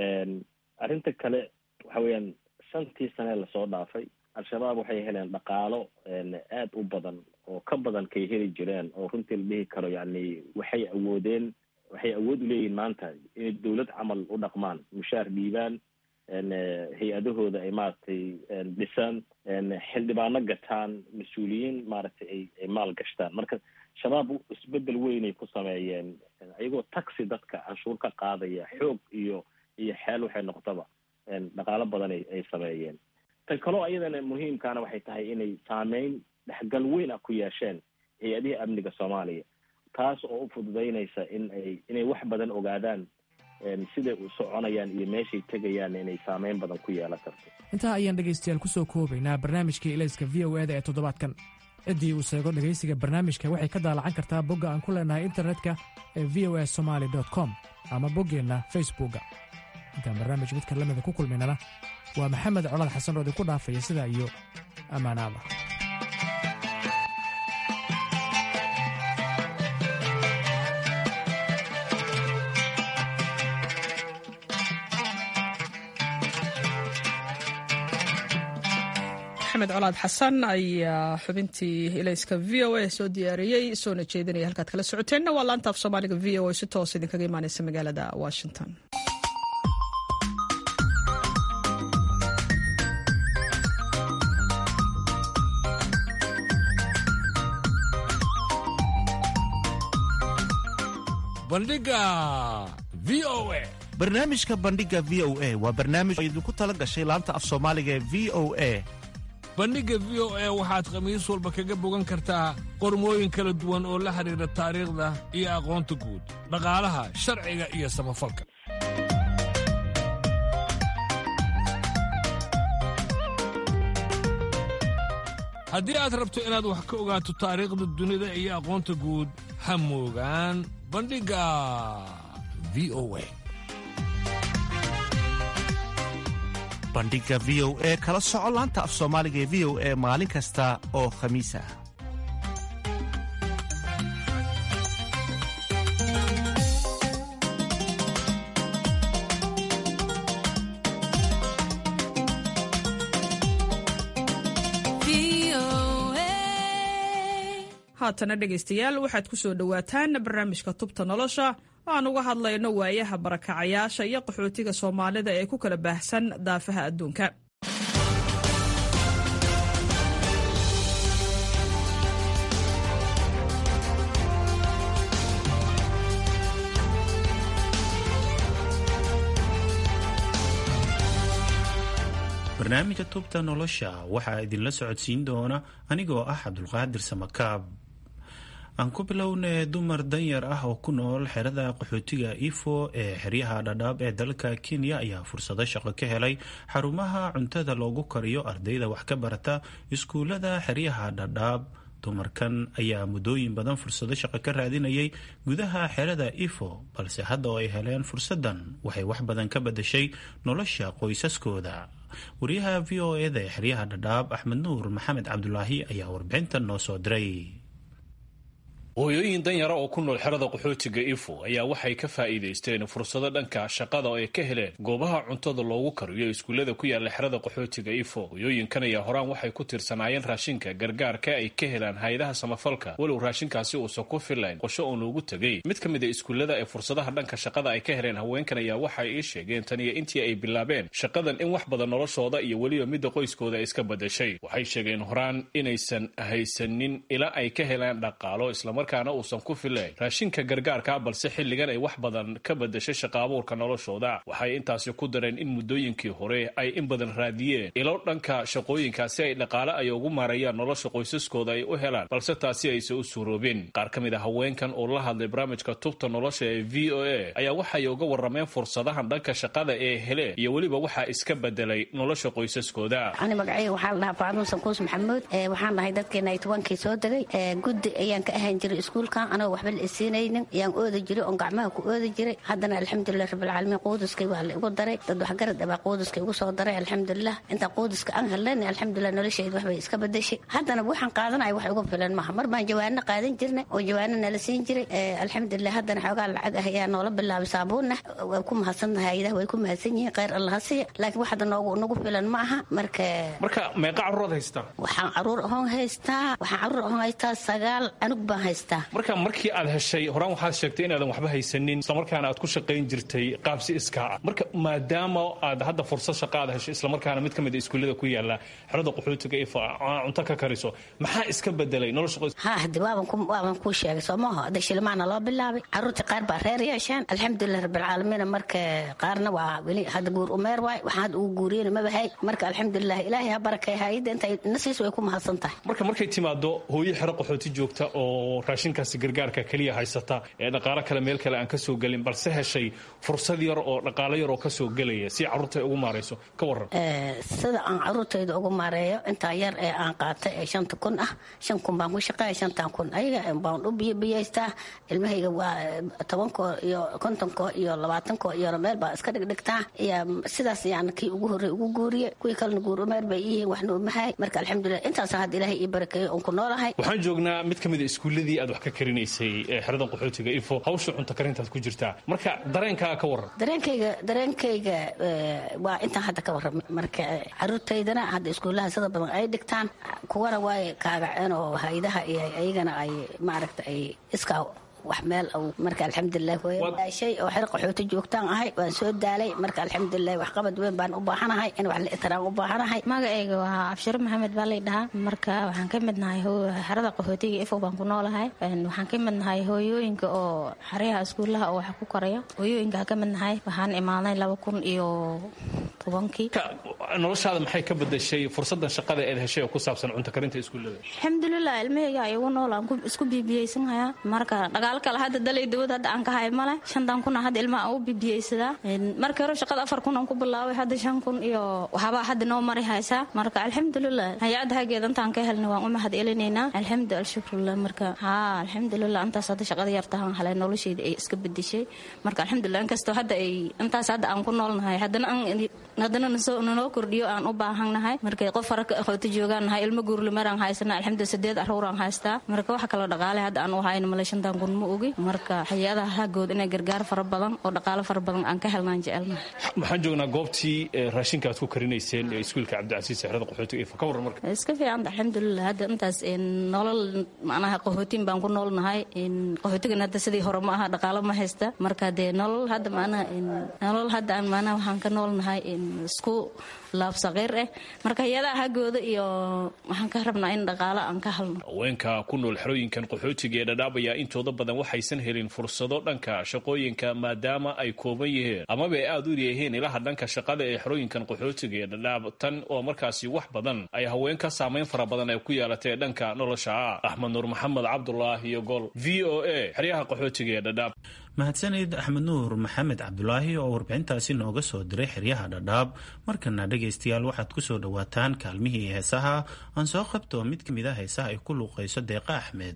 arrinta kale waxa weeyaan shantii sane lasoo dhaafay al-shabaab waxay heleen dhaqaalo aada u badan oo ka badan kay heli jireen oo runtii la dhihi karo yacni waxay awoodeen waxay awood u leeyihiin maanta inay dowlad camal u dhaqmaan mushaar dhiibaan hay-adahooda ay maaragtay dhisaan xildhibaano gataan mas-uuliyiin maaragtay ay ay maal gashtaan marka shabaab isbedel weynay ku sameeyeen ayagoo taxi dadka canshuur ka qaadaya xoog iyo iyo xeel waxay noqotaba dhaqaalo badan ay ay sameeyeen tan kaloo ayadana muhiimkaana waxay tahay inay saameyn dhexgal weyn ah ku yeesheen hay-adihii amniga soomaaliya taas oo u fududaynaysa in ay inay wax badan ogaadaan siday u soconayaan iyo meeshay tegayaan inay saameyn badan ku yeelan karto intaa ayaan dhegaystayaal ku soo koobaynaa barnaamijkii ilayska v o eda ee toddobaadkan ciddii uu seego dhegaysiga barnaamijka waxay ka daalacan kartaa bogga aan ku leenahay internetka ee v o a somaali com ama boggeenna facebookga intaan barnaamij midka lamida ku kulmaynana waa maxamed colaad xasan oo idinku dhaafaya sidaa iyo ammaanaada maxamed colaad xasan ayaa xubintii ilayska v o a soo diyaariyey soona jeedinaya halkaad kala socoteenna waa laantaaf soomaaliga v o a si toos idinkaga imaaneysa magaalada washington bandhiga v o a barnaamijka bandhiga v o a waa barnaamij oo idinku tala gashay laanta af soomaaliga ee v o a bandhigga v o a waxaad khamiis walba kaga bogan kartaa qormooyin kala duwan oo la xidhiidha taariikhda iyo aqoonta guud dhaqaalaha sharciga iyo samafalka haddii aad rabto inaad wax ka ogaato taariikhda dunida iyo aqoonta guud ha moogaan bandhigga v o a bandhiga v o e kala soco laanta af soomaaliga ee v o e maalin kasta oo khamiis ah haatana dhegaystayaal waxaad ku soo dhowaataan barnaamijka tubta nolosha oo aan uga hadlayno waayaha barakacayaasha iyo qaxootiga soomaalida ee ku kala baahsan daafaha adduunka barnaamijka tubta nolosha waxaa idinla socodsiin doona anigoo ah cabdulqaadir samakaab aan ku bilownay dumar danyar ah oo ku nool xerada qaxootiga ifo ee xeryaha dhadhaab ee dalka kenya ayaa fursado shaqo ka helay xarumaha cuntada loogu kariyo ardayda wax ka barata iskuulada xeryaha dhadhaab dumarkan ayaa muddooyin badan fursado shaqo ka raadinayay gudaha xerada ifo balse hadda oo ay heleen fursadan waxay wax badan ka badashay nolosha qoysaskooda wariyaha v o eda ee xeryaha dhadhaab axmed nuur maxamed cabdulaahi ayaa warbixintan noo soo diray hooyooyin danyara oo ku nool xerada qaxootiga ifo ayaa waxay ka faa'iidaysteen fursado dhanka shaqada oo ay ka heleen goobaha cuntada loogu kariyo iskuullada ku yaala xerada qaxootiga ifo hooyooyinkan ayaa horaan waxay ku tirsanaayeen raashinka gargaarka ay ka helaan hay-adaha samafalka walow raashinkaasi uusan ku filayn qosho oo loogu tegay mid ka mid a iskuullada ee fursadaha dhanka shaqada ay ka heleen haweenkan ayaa waxay ii sheegeen tan iyo intii ay bilaabeen shaqadan in wax badan noloshooda iyo weliba midda qoyskooda ay iska badashay waxay sheegeen horaan inaysan haysanin ilaa ay ka helaan dhaqaalo islamar uusan ku filayn raashinka gargaarka balse xilligan ay wax badan ka badashay shaqa abuurka noloshooda waxay intaasi ku dareen in muddooyinkii hore ay in badan raadiyeen ilo dhanka shaqooyinkaasi ay dhaqaale ay ugu maarayaan nolosha qoysaskooda ay u helaan balse taasi aysan u suuroobin qaar ka mid a haweenkan oo la hadlay barnaamijka tubta nolosha ee v o a ayaa waxay uga warrameen fursadahan dhanka shaqada ee heleen iyo weliba waxaa iska bedelay nolosha qoysaskooda ani magacayga waxaa la dhahaa faaduun sankuus maxamuud waxaan nahay dadkeena ay tobankii soo degay guddi ayaan ka ahaan jiray iskuulkan anagoo waxba la isiinaynin ayaan ooda jiray oon gacmaha ku ooda jiray haddana alxamdulilah rabbilcaalamiin quudiskay waa la igu daray dad waxgarad abaa quudiska igu soo daray alxamdulilah intaa quudiska aan helnayn alxamdulilah noloshayda waxbay iska badashay haddana waxaan qaadanaya wax igu filan maaha mar baan jawaano qaadan jirnay oo jawaano nala siin jiray alxamdulilah haddana xoogaa lacag ah ayaa noola bilaabay saabuunna waa ku mahadsannahay hayadaha way ku mahadsan yihiin khayr allaha siiya laakiin wax hadda noogu nagu filan ma aha marka marka meeqa caruuraad haystaa waxaan caruur ahoon haystaa waxaan caruur ahoon haystaa sagaal anug baan haystaa marka markii aad heshay horaan waxaad sheegtay inaadan waxba haysanin islamarkaana aad ku shaqayn jirtay qaabsi iskaa ah marka maadaama aad hadda fursad shaqa aad heshay islamarkaana mid ka mid a iskuullada ku yaala xerada qaxootiga ifa cunto ka kariso maxaa iska bedelay nolosha qoys ha hadi waaban kuu sheegay soo maaho hadda shilmaana loo bilaabay caruurtii qaar baa reer yeesheen alxamdulilah rabbilcaalamiin marka qaarna waa weli hadda guur umeer waay waxaan hadda ugu guuriyena mabahay marka alxamdulilah ilaahay ha barakay hayadda inta nasiis way ku mahadsan tahay marka markay timaado hooyo xero qaxooti joogta oo raashinkaasi gargaarka keliya haysata ee dhaqaalo kale meel kale aan ka soo gelin balse heshay fursad yar oo dhaqaalo yar oo ka soo gelaya si carruurta ugu maarayso ka waran sida aan caruurtayda ugu maareeyo intaa yar ee aan qaatay ee shanta kun ah shan kun baan ku shaqeeya shantan kun ayaga baan u biyobiyaystaa ilmahayga waa tobankoo iyo kontonkoo iyo labaatankoo iyo meel baa iska dhigdhigtaa iyo sidaas yaan kii ugu horrey ugu guuriye kuwii kalena guur umeer bay iyihiin waxna umahay marka alxamdulilah intaasa hadda ilaahay ii barakeeyo oon ku noolahay waxaan joognaa mid ka mid a iskuulladii aad wax ka karinaysay ee xeradan qaxootiga ifo hawsha cunto karintaad ku jirtaa marka dareenkaaga ka waran dareenkayga dareenkayga waa intaan hadda ka warramay marka caruurtaydana hadda iskuullaha sida badan ay dhigtaan kuwana waay kaagaceen oo haydaha iyo ayagana ay maaragta ay iskaa wax meel marka alxamdulilah shay oo xer qaxooti joogtaan ahay waan soo daalay marka alxamdulilah waxqabad weyn baan u baahanahay in wax la itiraan u baahanahay magacayga waa abshiro maxamed baa lay dhahaa marka waxaan ka mid nahay xerada qaxootiga ifo baan ku noolahay waxaan ka mid nahay hooyooyinka oo xeryaha iskuulaha oo wax ku koraya hooyooyinka ka mid nahay waxaan imaaday laba kun iyo tobankii noloshaada maxay ka bedashay fursadan shaqada eed heshay oo ku saabsan cunto karinta iskuullada alxamdulilah ilmahayga igu nool aan isku bibiyeysanhayaa marka dhaqaalo kale hadda dalay dawad hadda aan ka hay male shantan kun hadda ilmaha aan u bibiyeysadaa markii hore shaqada afar kun aan ku bilaabay hadda shan kun iyo waxbaa hadda noo mari haysaa marka alxamdulilah hay-adda hageeda intaan ka helnay waan u mahad elinaynaa alxamdu alshukrulah marka haa alxamdulilah intaas hadda shaqada yartahan helay noloshayda ay iska bedeshay marka alxamdulilah inkastoo hadda ay intaas hadda aan ku noolnahay haddana aan haddana nanoo kordhiyo aan u baahannahay markay qof fara qaxooti joogaan nahay ilmo guurlimaraan haysana alxamdulilah sideed aruuraan haystaa marka waxa kaloo dhaqaale hadda aan u hayno male shantan kun ma ogi marka hay-adaha hagood inay gargaar fara badan oo dhaqaalo fara badan aan ka helnaan jecelnahay waxaan joognaa goobtii raashinka aad ku karinayseen ee iskuulka cabdicasiis xerada qaxootiga ifa ka waran marka iska fiicanta alxamdulilah hadda intaas nolol macnaha qaxootiin baan ku noolnahay qaxootigan hadda sidii hore ma aha dhaqaalo ma haysta marka dee nolol hadda macnaha nolol hadda aan macnaha waxaan ka noolnahay isku laab saqiir ah marka hay-adaha haggooda iyo waxaan ka rabnaa in dhaqaalo aan ka halno haweenka ku nool xerooyinkan qaxootiga ee dhadhaab ayaa intooda badan waxaysan helin fursado dhanka shaqooyinka maadaama ay kooban yihiin amaba ay aada u leeyihiin ilaha dhanka shaqada ee xerooyinkan qaxootiga ee dhadhaab tan oo markaasi wax badan ay haweenka saamayn fara badan ay ku yeelatay dhanka nolosha ah axmed nuur maxamed cabdulaahi iyo gol v o a xeryaha qaxootiga ee dhadhaab mahadsanid axmed nuur maxamed cabdulaahi oo warbixintaasi nooga soo diray xeryaha dhadhaab markana dhegaystayaal waxaad ku soo dhowaataan kaalmihii heesaha aan soo qabto mid ka mid a heesaha ay ku luuqayso deeqa axmed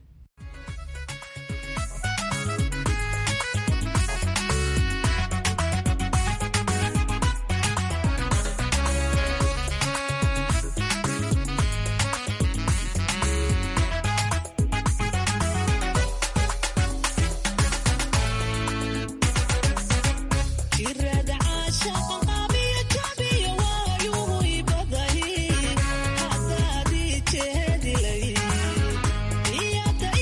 Yeah.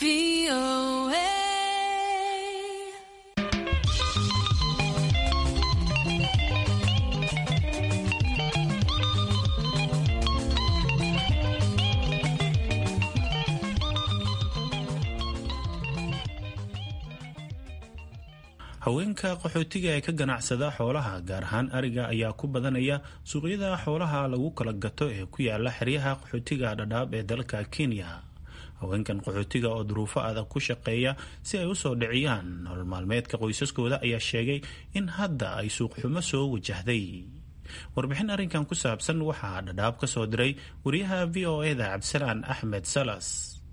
haweenka qaxootiga ee ka ganacsada xoolaha gaar ahaan ariga ayaa ku badanaya suuqyada xoolaha lagu kala gato ee ku yaala xeryaha qaxootiga dhadhaab ee dalka kenya haweenkan qaxootiga oo duruufo adag ku shaqeeya si ay usoo dhiciyaan nolol maalmeedka qoysaskooda ayaa sheegay in hadda ay suuqxumo soo wajahday warbixin arrinkan ku saabsan waxaa dhadhaab ka soo diray wariyaha v o eda cabdisalaan axmed salas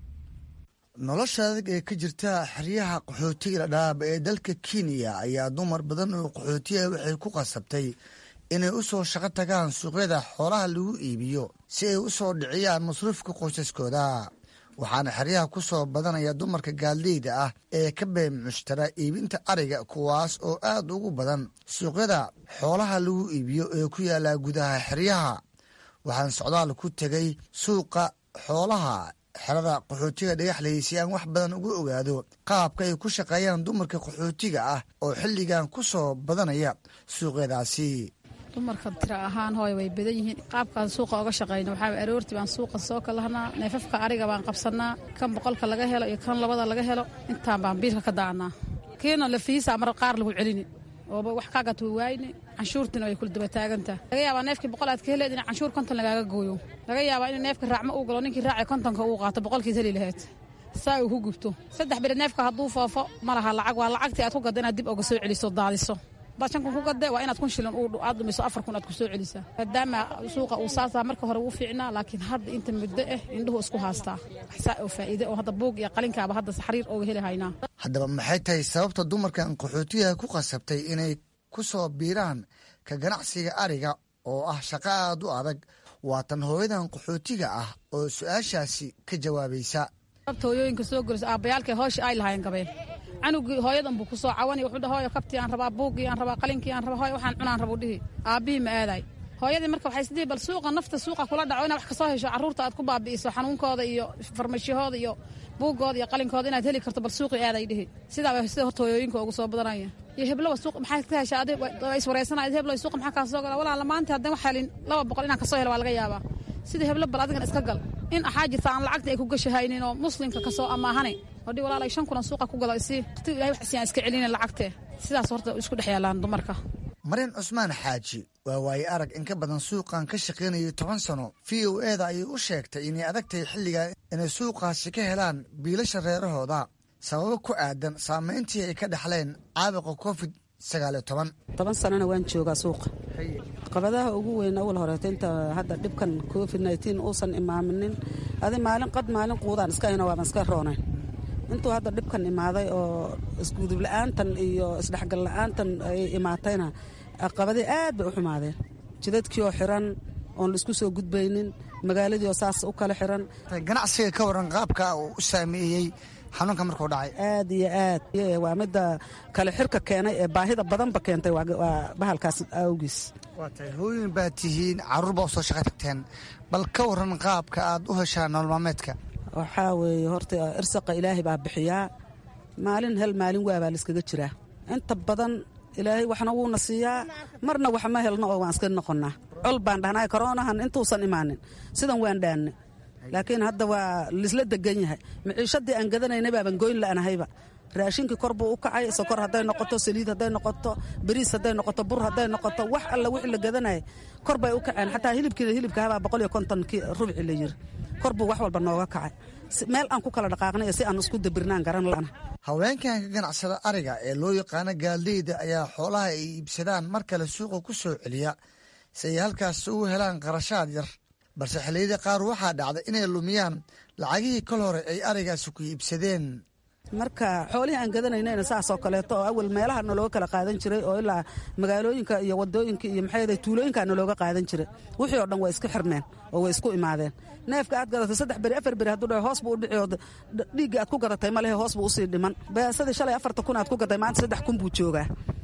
nolosha adag ee ka jirta xeryaha qaxootiga dhadhaab ee dalka kenya ayaa dumar badan oo qaxootiya waxay ku qasabtay inay u soo shaqo tagaan suuqyada xoolaha lagu iibiyo si ay u soo dhiciyaan masruufka qoysaskooda waxaana xeryaha ku soo badanaya dumarka gaaldeyda ah ee ka been mushtara iibinta ariga kuwaas oo aad ugu badan suuqyada xoolaha lagu iibiyo ee ku yaala gudaha xeryaha waxaan socdaal ku tegay suuqa xoolaha xerada qaxootiga dhagaxley si aan wax badan uga ogaado qaabka ay ku shaqeeyaan dumarka qaxootiga ah oo xilligan ku soo badanaya suuqyadaasi dumarka tira ahaan hooy way badan yihiin qaabkaan suuqa oga shaqayna waxaa aroortii baan suuqa soo kalahnaa neefafka ariga baan qabsannaa kan boqolka laga helo iyo kan labada laga helo intaan baan biilka ka daacnaa kiina lafiisa mar qaar lagu celini ooba wax kaagat way waayne canshuurtina way kula daba taagantaa laga yaabaa neefkii boqol aad ka heleed in canshuur konton lagaaga gooyo laga yaabaa in neefka raacmo uu galo ninkii raacay kontonka uu qaato boqolkiis heli lahayd saa uu ku gubto saddex beri neefka hadduu foofo ma laha lacag waa lacagtii aad ku gadda inaad dib oga soo celiso daadiso hadaad shan kun ku gadde waa inaad kun shilin aad dhumiso afar kun aad ku soo celisaa maadaama suuqa uu saasaa marka hore uu fiicnaa laakiin hadda inta muddo ah indhuhu isku haastaa waxsaa oo faa'iide oo hadda buug iyo qalinkaaba hadda saxriir ooga heli haynaa haddaba maxay tahay sababta dumarkan qaxootiyaha ku qasabtay inay ku soo biiraan ka ganacsiga ariga oo ah shaqo aad u adag waatan hooyadan qaxootiga ah oo su-aashaasi ka jawaabaysa hooyooyinka soo gorisa aabbayaalkay hooshii ay lahaayeen gabeen canugii hooyadan buu ku soo cawani wuxuu dhaha hooyo kabtii aan rabaa buuggii aan rabaa qalinkii aan rabaa hooyo waxaan cunaan rabu dhihi aabbihii ma aaday hooyadii marka waxay isdhihi bal suuqa nafta suuqa kula dhaco inaad wax ka soo hesho carruurta aad ku baabi'iso xanuunkooda iyo farmashiyahooda iyo buuggooda iyo qalinkooda inaad heli karto bal suuqii aaday dhihi sidaaba sida horta hooyooyinka ugu soo badanaya iyo heblowa suuq maxaa ka heshaa adi iswareysanaya heblow suuqa maxaa kaa soo gala walaala maanta haddaan wax helin laba boqol inaan kasoo helo waa laga yaabaa sida heblo bal adigan iska gal in axaa jirta aan lacagta ay ku gashahaynin oo muslimka kasoo amaahane odhi walaalay shan kunan suuqa ku gado isii waqti ilahay wax siyaan iska celinin lacagtee sidaas horta isku dhex yaalaan dumarka maryan cusmaan xaaji waa waaye arag in ka badan suuqan ka shaqaynayay toban sano v o eda ayay u sheegtay inay adagtahay xilligan inay suuqaasi ka helaan biilasha reerahooda sababo ku aadan saamayntii ay ka dhexleen caabuqa covid sagaaliyo toban toban sanana waan joogaa suuqa qabadaha ugu weyn awal horeeto inta hadda dhibkan covid nteen uusan imaaminin adi maalin qad maalin quudaan iska hayno waaban iska roonayn intuu hadda dhibkan imaaday oo isgudub la-aantan iyo isdhexgal la-aantan ay imaatayna qabadii aad bay u xumaadeen jidadkii oo xiran oon laisku soo gudbaynin magaaladii oo saas u kala xiran ganacsiga ka waran qaabka uu u saameeyey xanuunka markuu dhacay aad iyo aad waa midda kale xirka keenay ee baahida badanba keentay waa bahalkaas awgiis waa tahay hooyin baad tihiin carruur baa u soo shaqa tagteen bal ka waran qaabka aad u heshaan nolol maalmeedka waxaa weeye horta irsaqa ilaahay baa bixiyaa maalin hel maalin waabaa laiskaga jiraa inta badan ilaahay waxna wuuna siiyaa marna wax ma helno oo waan iska noqonnaa col baan dhahnay koroonahan intuusan imaanin sidan waan dhaanne laakiin hadda waa lisla degan yahay maciishadii aan gadanaynay baaban goyn la'nahayba raashinkii kor buu u kacay sokor hadday noqoto saliid hadday noqoto bariis hadday noqoto bur hadday noqoto wax alla wixii la gadanaya kor bay u kaceen xataa hilibkii hilibka habaa boqol iyo kontonkii rubci la yiri kor buu wax walba nooga kacay meel aan ku kala dhaqaaqnay si aan isku dabirnaan garan lana haweenkan ka ganacsada ariga ee loo yaqaano gaaldeyda ayaa xoolaha ay iibsadaan mar kale suuqa ku soo celiya si ay halkaas ugu helaan qarashaad yar balse xilliyada qaar waxaa dhacda inay lumiyaan lacagihii kol hore ay arigaasi ku iibsadeen marka xoolihii aan gadanaynayna saasoo kaleeto oo awal meelaha nalooga kala qaadan jiray oo ilaa magaalooyinka iyo wadooyinka iyo maxay tuulooyinka nalooga qaadan jiray wixii oo dhan way iska xirmeen oo way isku imaadeen neefka aad gadatay saddex beri afar beri hadduu dhaho hoos buu u dhici oo dhiiggii aad ku gadatay ma lehe hoos buu usii dhiman beesadii shalay afarta kun aad ku gaday maanta saddex kun buu joogaa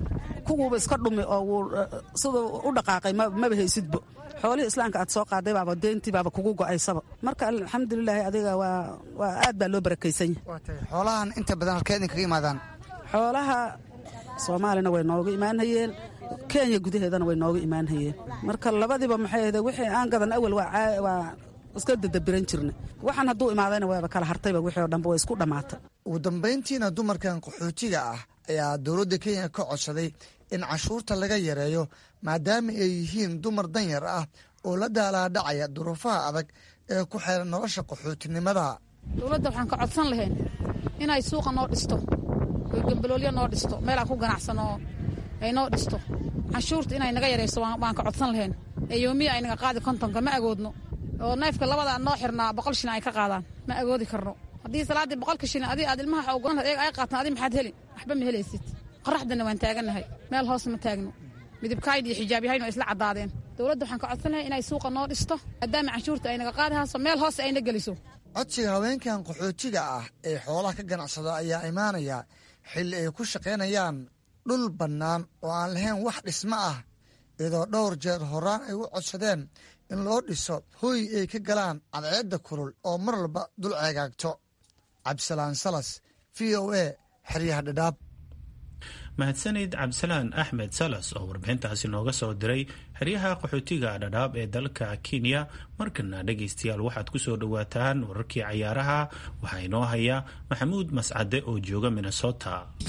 kuwuuba iska dhumi oo wuu siduu u dhaqaaqay maba haysidbo xoolihii islaamka aad soo qaaday baaba deyntii baaba kugu go'aysaba marka alxamdulilaahi adiga waa aad baa loo barakaysan yahay xoolahan inta badan halkee idinkaga imaadaan xoolaha soomaalina way nooga imaanhayeen kenya gudaheedana way nooga imaanhayeen marka labadiiba maxay ahde wixii aan gadan awal waa iska dadabiran jirna waxaan hadduu imaadayna waaba kala hartayba wixii oo dhanba way isku dhammaatay ugu dambayntiina dumarkan qaxootiga ah ayaa dowladda kenya ka codsaday in cashuurta laga yareeyo maadaama ay yihiin dumar danyar ah oo la daalaadhacaya duruufaha adag ee ku xeeran nolosha qaxootinimada dowladda waxaan ka codsan lahayn inay suuqa noo dhisto oy gambaloolyo noo dhisto meelaan ku ganacsanoo ay noo dhisto canshuurta inay naga yarayso waan ka codsan lahayn ee yoomiya ay naga qaadi kontonka ma agoodno oo neefka labadaa noo xirnaa boqol shilin ay ka qaadaan ma agoodi karno haddii salaaddii boqolka shilin adi aad ilmaha ogolan eeg ay qaataan adi maxaad helin waxba ma helaysid qoraxdana waan taagannahay meel hoos ma taagno midibkayd iyo xijaabyahayn waa isla caddaadeen dowladda waxaan ka codsan lahay inay suuqa noo dhisto maadaama canshuurta ay naga qaadi hayso meel hoose ayna geliso codsiga haweenkan qaxootiga ah ee xoolaha ka ganacsada ayaa imaanaya xilli ay ku shaqaynayaan dhul bannaan oo aan lahayn wax dhismo ah iyadoo dhowr jeer horaan ay u codsadeen in loo dhiso hooy ay ka galaan cadceedda kulul oo mar walba dul ceegaagto cabdisalaan salas v o a xeryaha dhadhaab mahadsanid cabdisalaan axmed salas oo warbixintaasi nooga soo diray xeryaha qaxootiga dhadhaab ee dalka kenya markana dhegaystayaal waxaad ku soo dhowaataan wararkii cayaaraha waxaa inoo haya maxamuud mascade oo jooga minnesota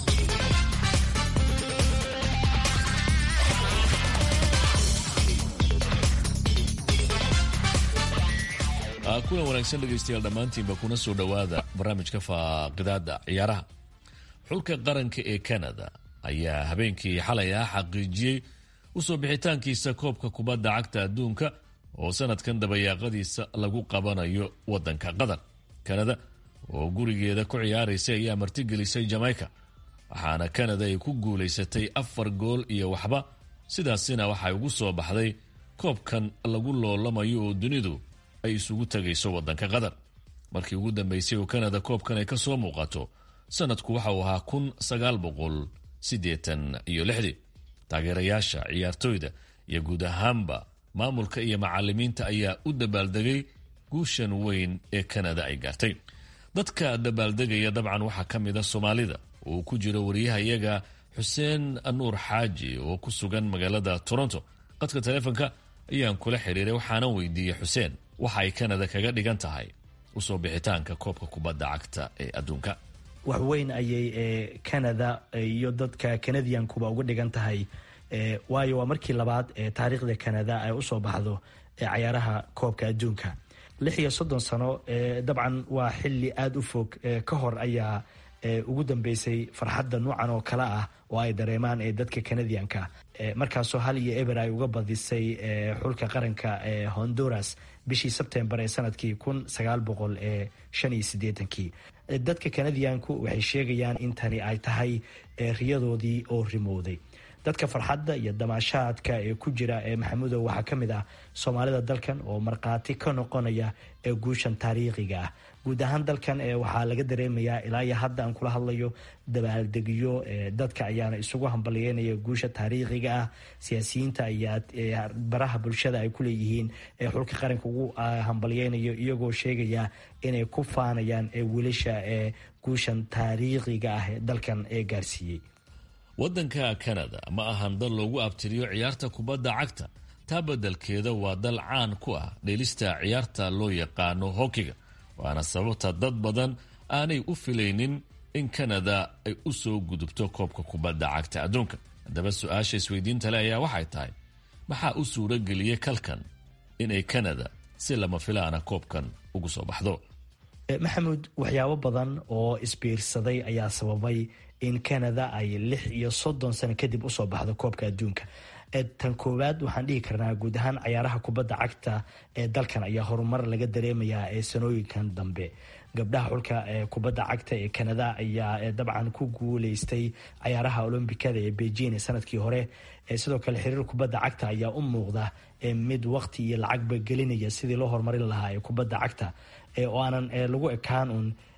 kulan wanaagsan dhegaystayaal dhammaantiinba kuna soo dhowaada barnaamijka faaqidaada ciyaaraha xulka qaranka ee canada ayaa habeenkii xalay ah xaqiijiyey usoo bixitaankiisa koobka kubadda cagta adduunka oo sanadkan dabayaaqadiisa lagu qabanayo wadanka qatar canada oo gurigeeda ku ciyaaraysa ayaa martigelisay jamaica waxaana canada ay ku guulaysatay afar gool iyo waxba sidaasina waxay ugu soo baxday koobkan lagu loolamayo oo dunidu ay isugu tagayso wadanka qatar markii ugu dambeysay oo canada koobkan ay ka soo muuqato sanadku waxa uu ahaa kun sagaal boqol siddeetan iyo lixdii taageerayaasha ciyaartooyda iyo guud ahaanba maamulka iyo macalimiinta ayaa u dabaaldegay guushan weyn ee canada ay gaartay dadka dabaaldegaya dabcan waxaa ka mid a soomaalida oo ku jiro wariyaha iyaga xuseen nuur xaaji oo ku sugan magaalada toronto qadka taleefonka ayaan kula xiriiray waxaanan weydiiyey xuseen waxa ay canada kaga dhigan tahay usoo bixitaanka koobka kubadda cagta ee adduunka wax weyn ayay canada iyo dadka canadiankuba uga dhigan tahay waayo waa markii labaad ee taariikhda canada ay usoo baxdo cayaaraha koobka adduunka lix iyo soddon sano dabcan waa xili aada u fog ka hor ayaa ugu dambeysay farxadda nuucan oo kale ah oo ay dareemaan dadka canadianka markaasoo hal iyo eber ay uga badisay xulka qaranka honduras bishii sebtembar ee sanadkii kun sagaal boqol shan iyo sideetankii dadka canadianku waxay sheegayaan in tani ay tahay riyadoodii oo rimowday dadka farxadda iyo damaashaadka ee ku jira ee maxamudow waxaa ka mid ah soomaalida dalkan oo markhaati ka noqonaya ee guushan taariikhiga ah guud ahaan dalkan waxaa laga dareemayaa ilaa iyo hadda aan kula hadlayo dabaaldegyo dadka ayaana isugu hambalyeynaya guusha taariikhiga ah siyaasiyiinta ayaa baraha bulshada ay kuleeyihiin xulka qaranka ugu hambalyeynayo iyagoo sheegaya inay ku faanayaan wiilasha ee guushan taariikhiga ah ee dalkan ee gaarsiiyey waddanka canada ma ahan dal loogu abtiriyo ciyaarta kubadda cagta taa beddelkeeda waa dal caan ku ah dheelista ciyaarta loo yaqaano hokiga waana sababta dad badan aanay u filaynin in canada ay u soo gudubto koobka kubadda cagta adduunka haddaba su-aasha isweydiinta le ayaa waxay tahay maxaa u suuro geliyey kalkan inay canada si lama filaana koobkan ugu soo baxdo maxamuud waxyaabo badan oo isbiirsaday ayaa sababay in canada ay lix iyo soddon sano kadib usoo baxdo koobka adduunka tan koowaad waxaan dhihi karnaa guud ahaan cayaaraha kubadda cagta ee dalkan ayaa horumar laga dareemayaa ee sanooyinkan dambe gabdhaha xulka kubadda cagta ee canada ayaa dabcan ku guuleystay cayaaraha olombikada ee beijing ee sanadkii hore sidoo kale xiriir kubadda cagta ayaa u muuqda mid waqti iyo lacagba gelinaya sidii loo horumarin lahaa ee kubadda cagta oo aanan lagu ekaan un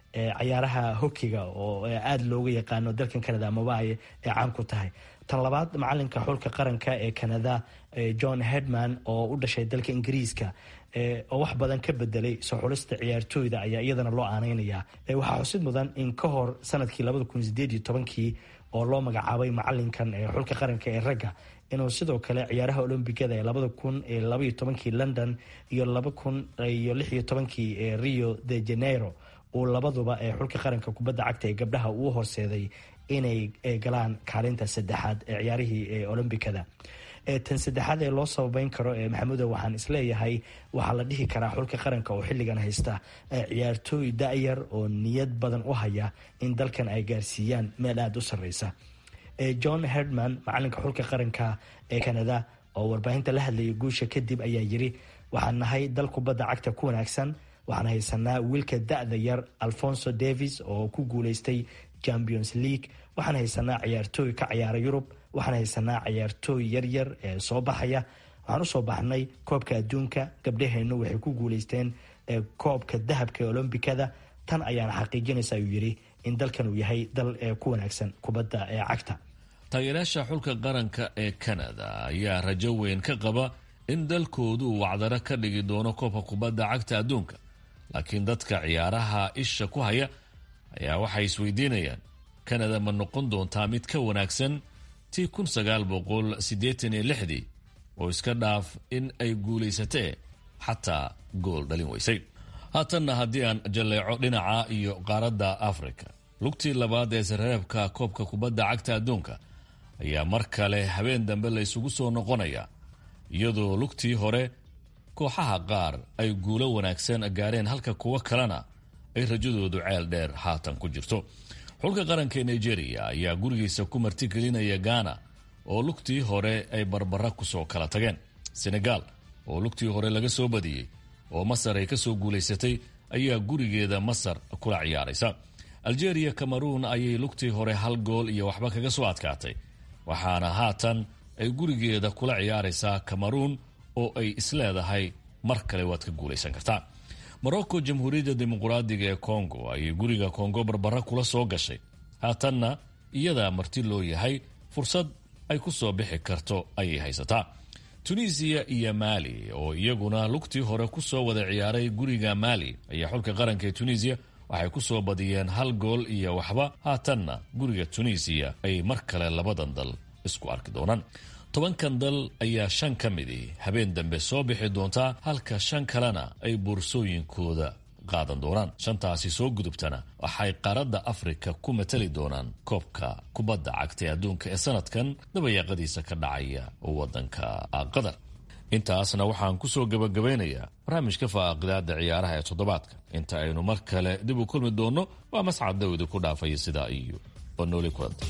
cayaaraha hokiga oo aada looga yaqaano dalkan canada amaba ay caan ku tahay tan labaad macalinka xulka qaranka ee canada john hedman oo u dhashay dalka ingiriiska oo wax badan ka bedelay soo xulista ciyaartooyda ayaa iyadana loo aaneynaya waxaa xusid mudan in ka hor sanadkii labada kun sideed iyo tobankii oo loo magacaabay macalinkan xulka qaranka ee ragga inuu sidoo kale ciyaaraha olombigada ee labada kun labaiyo tobankii london iyo laba kun iyo lix iyo tobankii ee rio de janeiro uu labaduba ee xulka qaranka kubadda cagta ee gabdhaha uu horseeday inay galaan kaalinta saddexaad ee ciyaarihii olombikada tan saddexaad ee loo sababeyn karo maxamudo waxaan isleeyahay waxaa la dhihi karaa xulka qaranka oo xilligan haysta ciyaartooy da-yar oo niyad badan u haya in dalkan ay gaarsiiyaan meel aada u sarreysa john herdman macalinka xulka qaranka ee canada oo warbaahinta la hadlayay guusha kadib ayaa yiri waxaan nahay dal kubadda cagta ku wanaagsan waxaan haysanaa wiilka da-da yar alfonso davis oo ku guuleystay champions league waxaan haysanaa ciyaartooy ka ciyaara yurub waxaan haysanaa ciyaartooy yaryar ee soo baxaya waxaan usoo baxnay koobka adduunka gabdhaheennu waxay ku guuleysteen koobka dahabka ee olombikada tan ayaana xaqiijinaysa ayuu yiri in dalkan uu yahay dal ku wanaagsan kubadda ee cagta taageerayaasha xulka qaranka ee canada ayaa rajo weyn ka qaba in dalkoodu wacdaro ka dhigi doono koobka kubadda cagta adduunka laakiin dadka ciyaaraha isha ku haya ayaa waxay isweydiinayaan canada ma noqon doontaa mid ka wanaagsan tii kun sagaal boqol siddeetan iyo lixdii oo iska dhaaf in ay guulaysatee xataa gool dhalin weysay haatanna haddii aan jalleeco dhinaca iyo qaaradda africa lugtii labaad ee sareebka koobka kubadda cagta adduunka ayaa mar kale habeen dambe la isugu soo noqonaya iyadoo lugtii hore kooxaha qaar ay guulo wanaagsan gaareen halka kuwo kalena ay rajadoodu ceel dheer haatan ku jirto xulka qaranka ee nigeria ayaa gurigiisa ku martigelinaya ghana oo lugtii hore ay barbara kusoo kala tageen senegal oo lugtii hore laga soo badiyey oo masar ay kasoo guulaysatay ayaa gurigeeda masar kula ciyaaraysa algeria cameroon ayay lugtii hore hal gool iyo waxba kaga soo adkaatay waxaana haatan ay gurigeeda kula ciyaaraysaa cameroon oo ay isleedahay mar kale waad ka guulaysan kartaa morocco jamhuuriyadda dimuquraadiga ee congo ayay guriga congo barbara kula soo gashay haatanna iyadaa marti loo yahay fursad ay ku soo bixi karto ayay haysataa tunisiya iyo maali oo iyaguna lugtii hore kusoo wada ciyaaray guriga maali ayaa xulka qaranka ee tunisiya waxay ku soo badiyeen hal gool iyo waxba haatanna guriga tunisiya ay mar kale labadan dal isku arki doonaan tobankan dal ayaa shan ka midii habeen dambe soo bixi doontaa halka shan kalena ay boorsooyinkooda qaadan doonaan shantaasi soo gudubtana waxay qaaradda afrika ku matali doonaan koobka kubadda cagta ee adduunka ee sanadkan dabayaaqadiisa ka dhacaya wadanka qatar intaasna waxaan kusoo gabagabeynayaa barnaamijka faaqidaada ciyaaraha ee toddobaadka inta aynu mar kale dib u kulmi doonno waa mascad dawdi ku dhaafaya sidaa iyo banooli kulanta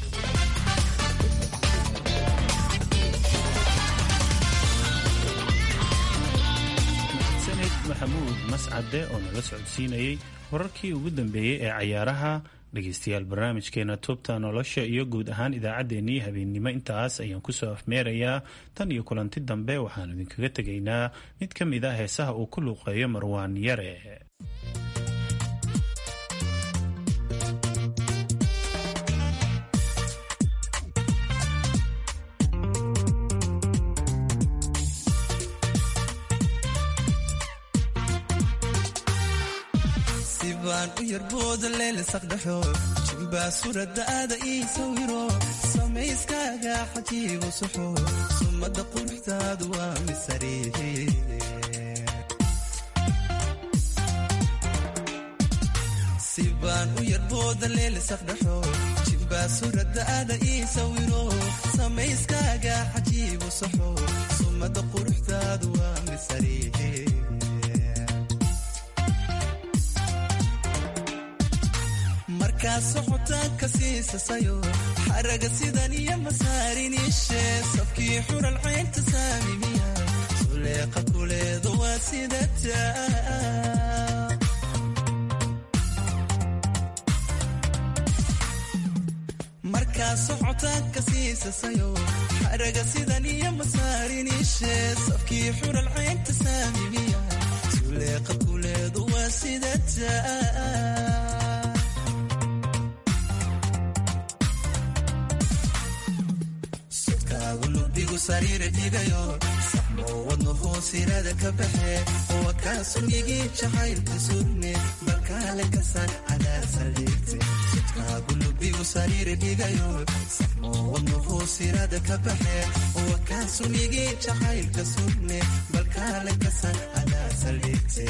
maxamuud mascade oo nala socodsiinayay wararkii ugu dambeeyey ee cayaaraha dhegeystayaal barnaamijkeena toobta nolosha iyo guud ahaan idaacaddeenii habeennimo intaas ayaan kusoo afmeerayaa tan iyo kulanti dambe waxaan idinkaga tegaynaa mid ka mid a heesaha uu ku luuqeeyo marwaan yare baan u yarbooda leelisaqdhaxo jimbaa suradaada ii sawiro samayskaaga xajiigu suxo sumada quruxdaadu waa misariihi si baan u yarbooda leelisaqdhaxo jimbaa suradaada ii sawiro samayskaaga xajiigu suxo sumada quruxdaadu waa misariihi markaa socotaanka siisasayo xaraga sidan iyo masaariniishe sabkii xural caynta saamimiya suleeqa kuleeda waa sidata markaa socotaanka siisasayo xaraga sidan iyo masaariniishe sabkii xural caynta saamimiya suleeqa kuleedu waa sidata sariira dhigayo saxmoo wadno hoosirada ka baxe waa kaa sunyigii jacaylka sugne balkaale ka sar cadaa saldhigte jidkaagu lubigu sariira dhigayo saxmoo wadno hoosirada ka baxe waa kaa sunyigii jacaylka sugne balkaale ka sar cadaa saldhigte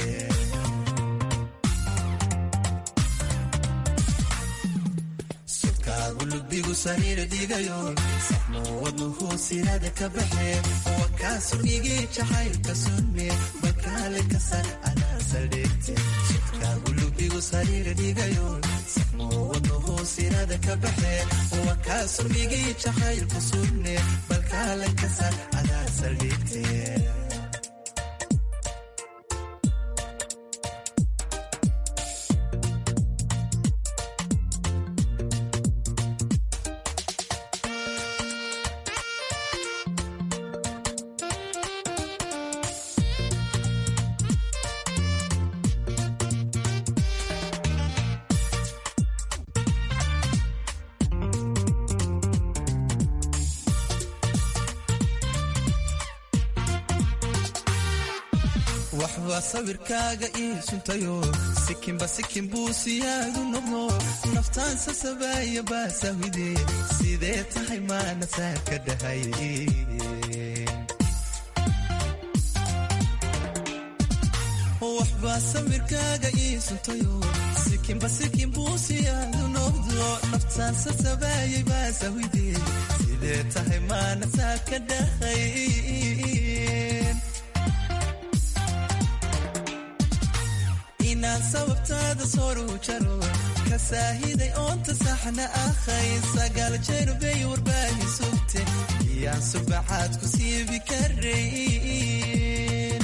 lubigu sariira dhigayo saxmoo wadno hoosirada ka baxe waa kaa sunyigii jacaylka sunne balkaale ka sar anaa saldhigte jidkaagu lubigu sariira dhigayo saxmoo wadno hoosirada ka baxe waa kaa sunyigii jacaylka sunne balkaale ka sar anaa saldhigte waxbaa sawirkaaga ii suntayo sikinba sikin buu siyaadu noqdo naftaan sasabaaya baasahwide sidee tahay maana saa ka dhahay waxbaa sawirkaaga ii suntayo sikinba sikin buu siyaadu noqdo naftaan sasabaaya baasahwide sidee tahay maana saa ka dhahay inaan sababtaada soru jaro ka saahiday oonta saxna ahay sagaal jeerubay warbaahi sugte iyaan subaxaad ku siibi karayn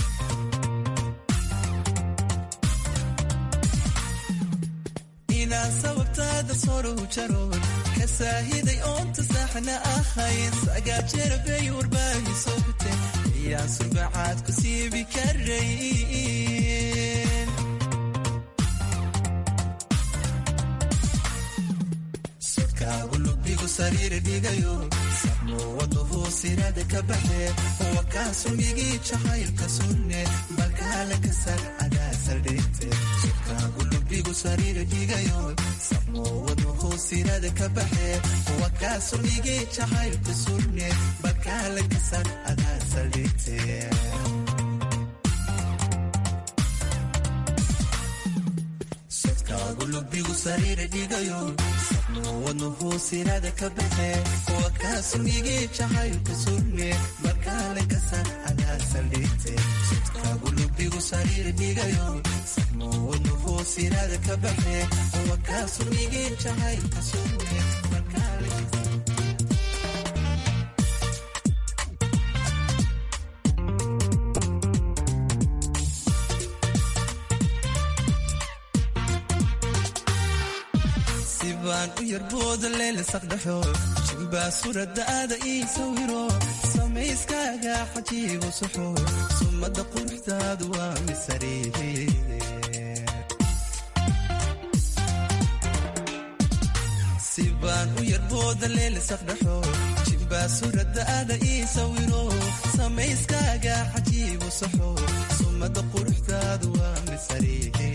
inaan sababtaada soru jaro ka saahiday oonta saxna ahay sagaal jeerubay warbaahi sugte iyaan subaxaad ku siibi karayn lubigu sariira dhigayo saxmoo wadno hoosirada ka baxe waa kaa sunyigii jacaylka sunne balkaale ka sar cadaa saldhigte jidkaagu lubigu sariira dhigayo saxmoo wadno hoosirada ka baxe waa kaa sunyigii jacaylka sunne balkaale ka sar cadaa saldhigte lubigu sariira dhigayo saxmoo wadno hoosirada ka baxe waa kaa sunyigii jacaylka sunne balkaale ka sar cadaa saldhigte jidkaagu lubigu sariira dhigayo saxmoo wadno hoosirada ka baxe waa kaa sunyigii jacaylka sunne balkaale ka sar baan u yarbooda leelisaqdhaxo jimbaa suradaada ii sawiro samayskaaga xajiibu suxo sumada quruxdaadu waa misariihi si baan u yarbooda leelisaqdhaxo jimbaa suradaada ii sawiro samayskaaga xajiibu suxo sumada quruxdaadu waa misariihi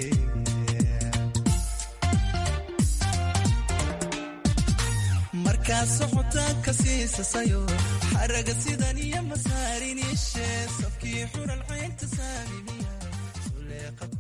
markaa socotaan ka siisasayo xaraga sidan iyo masaarin ishee safkii xural caynta saamimiya suleeqa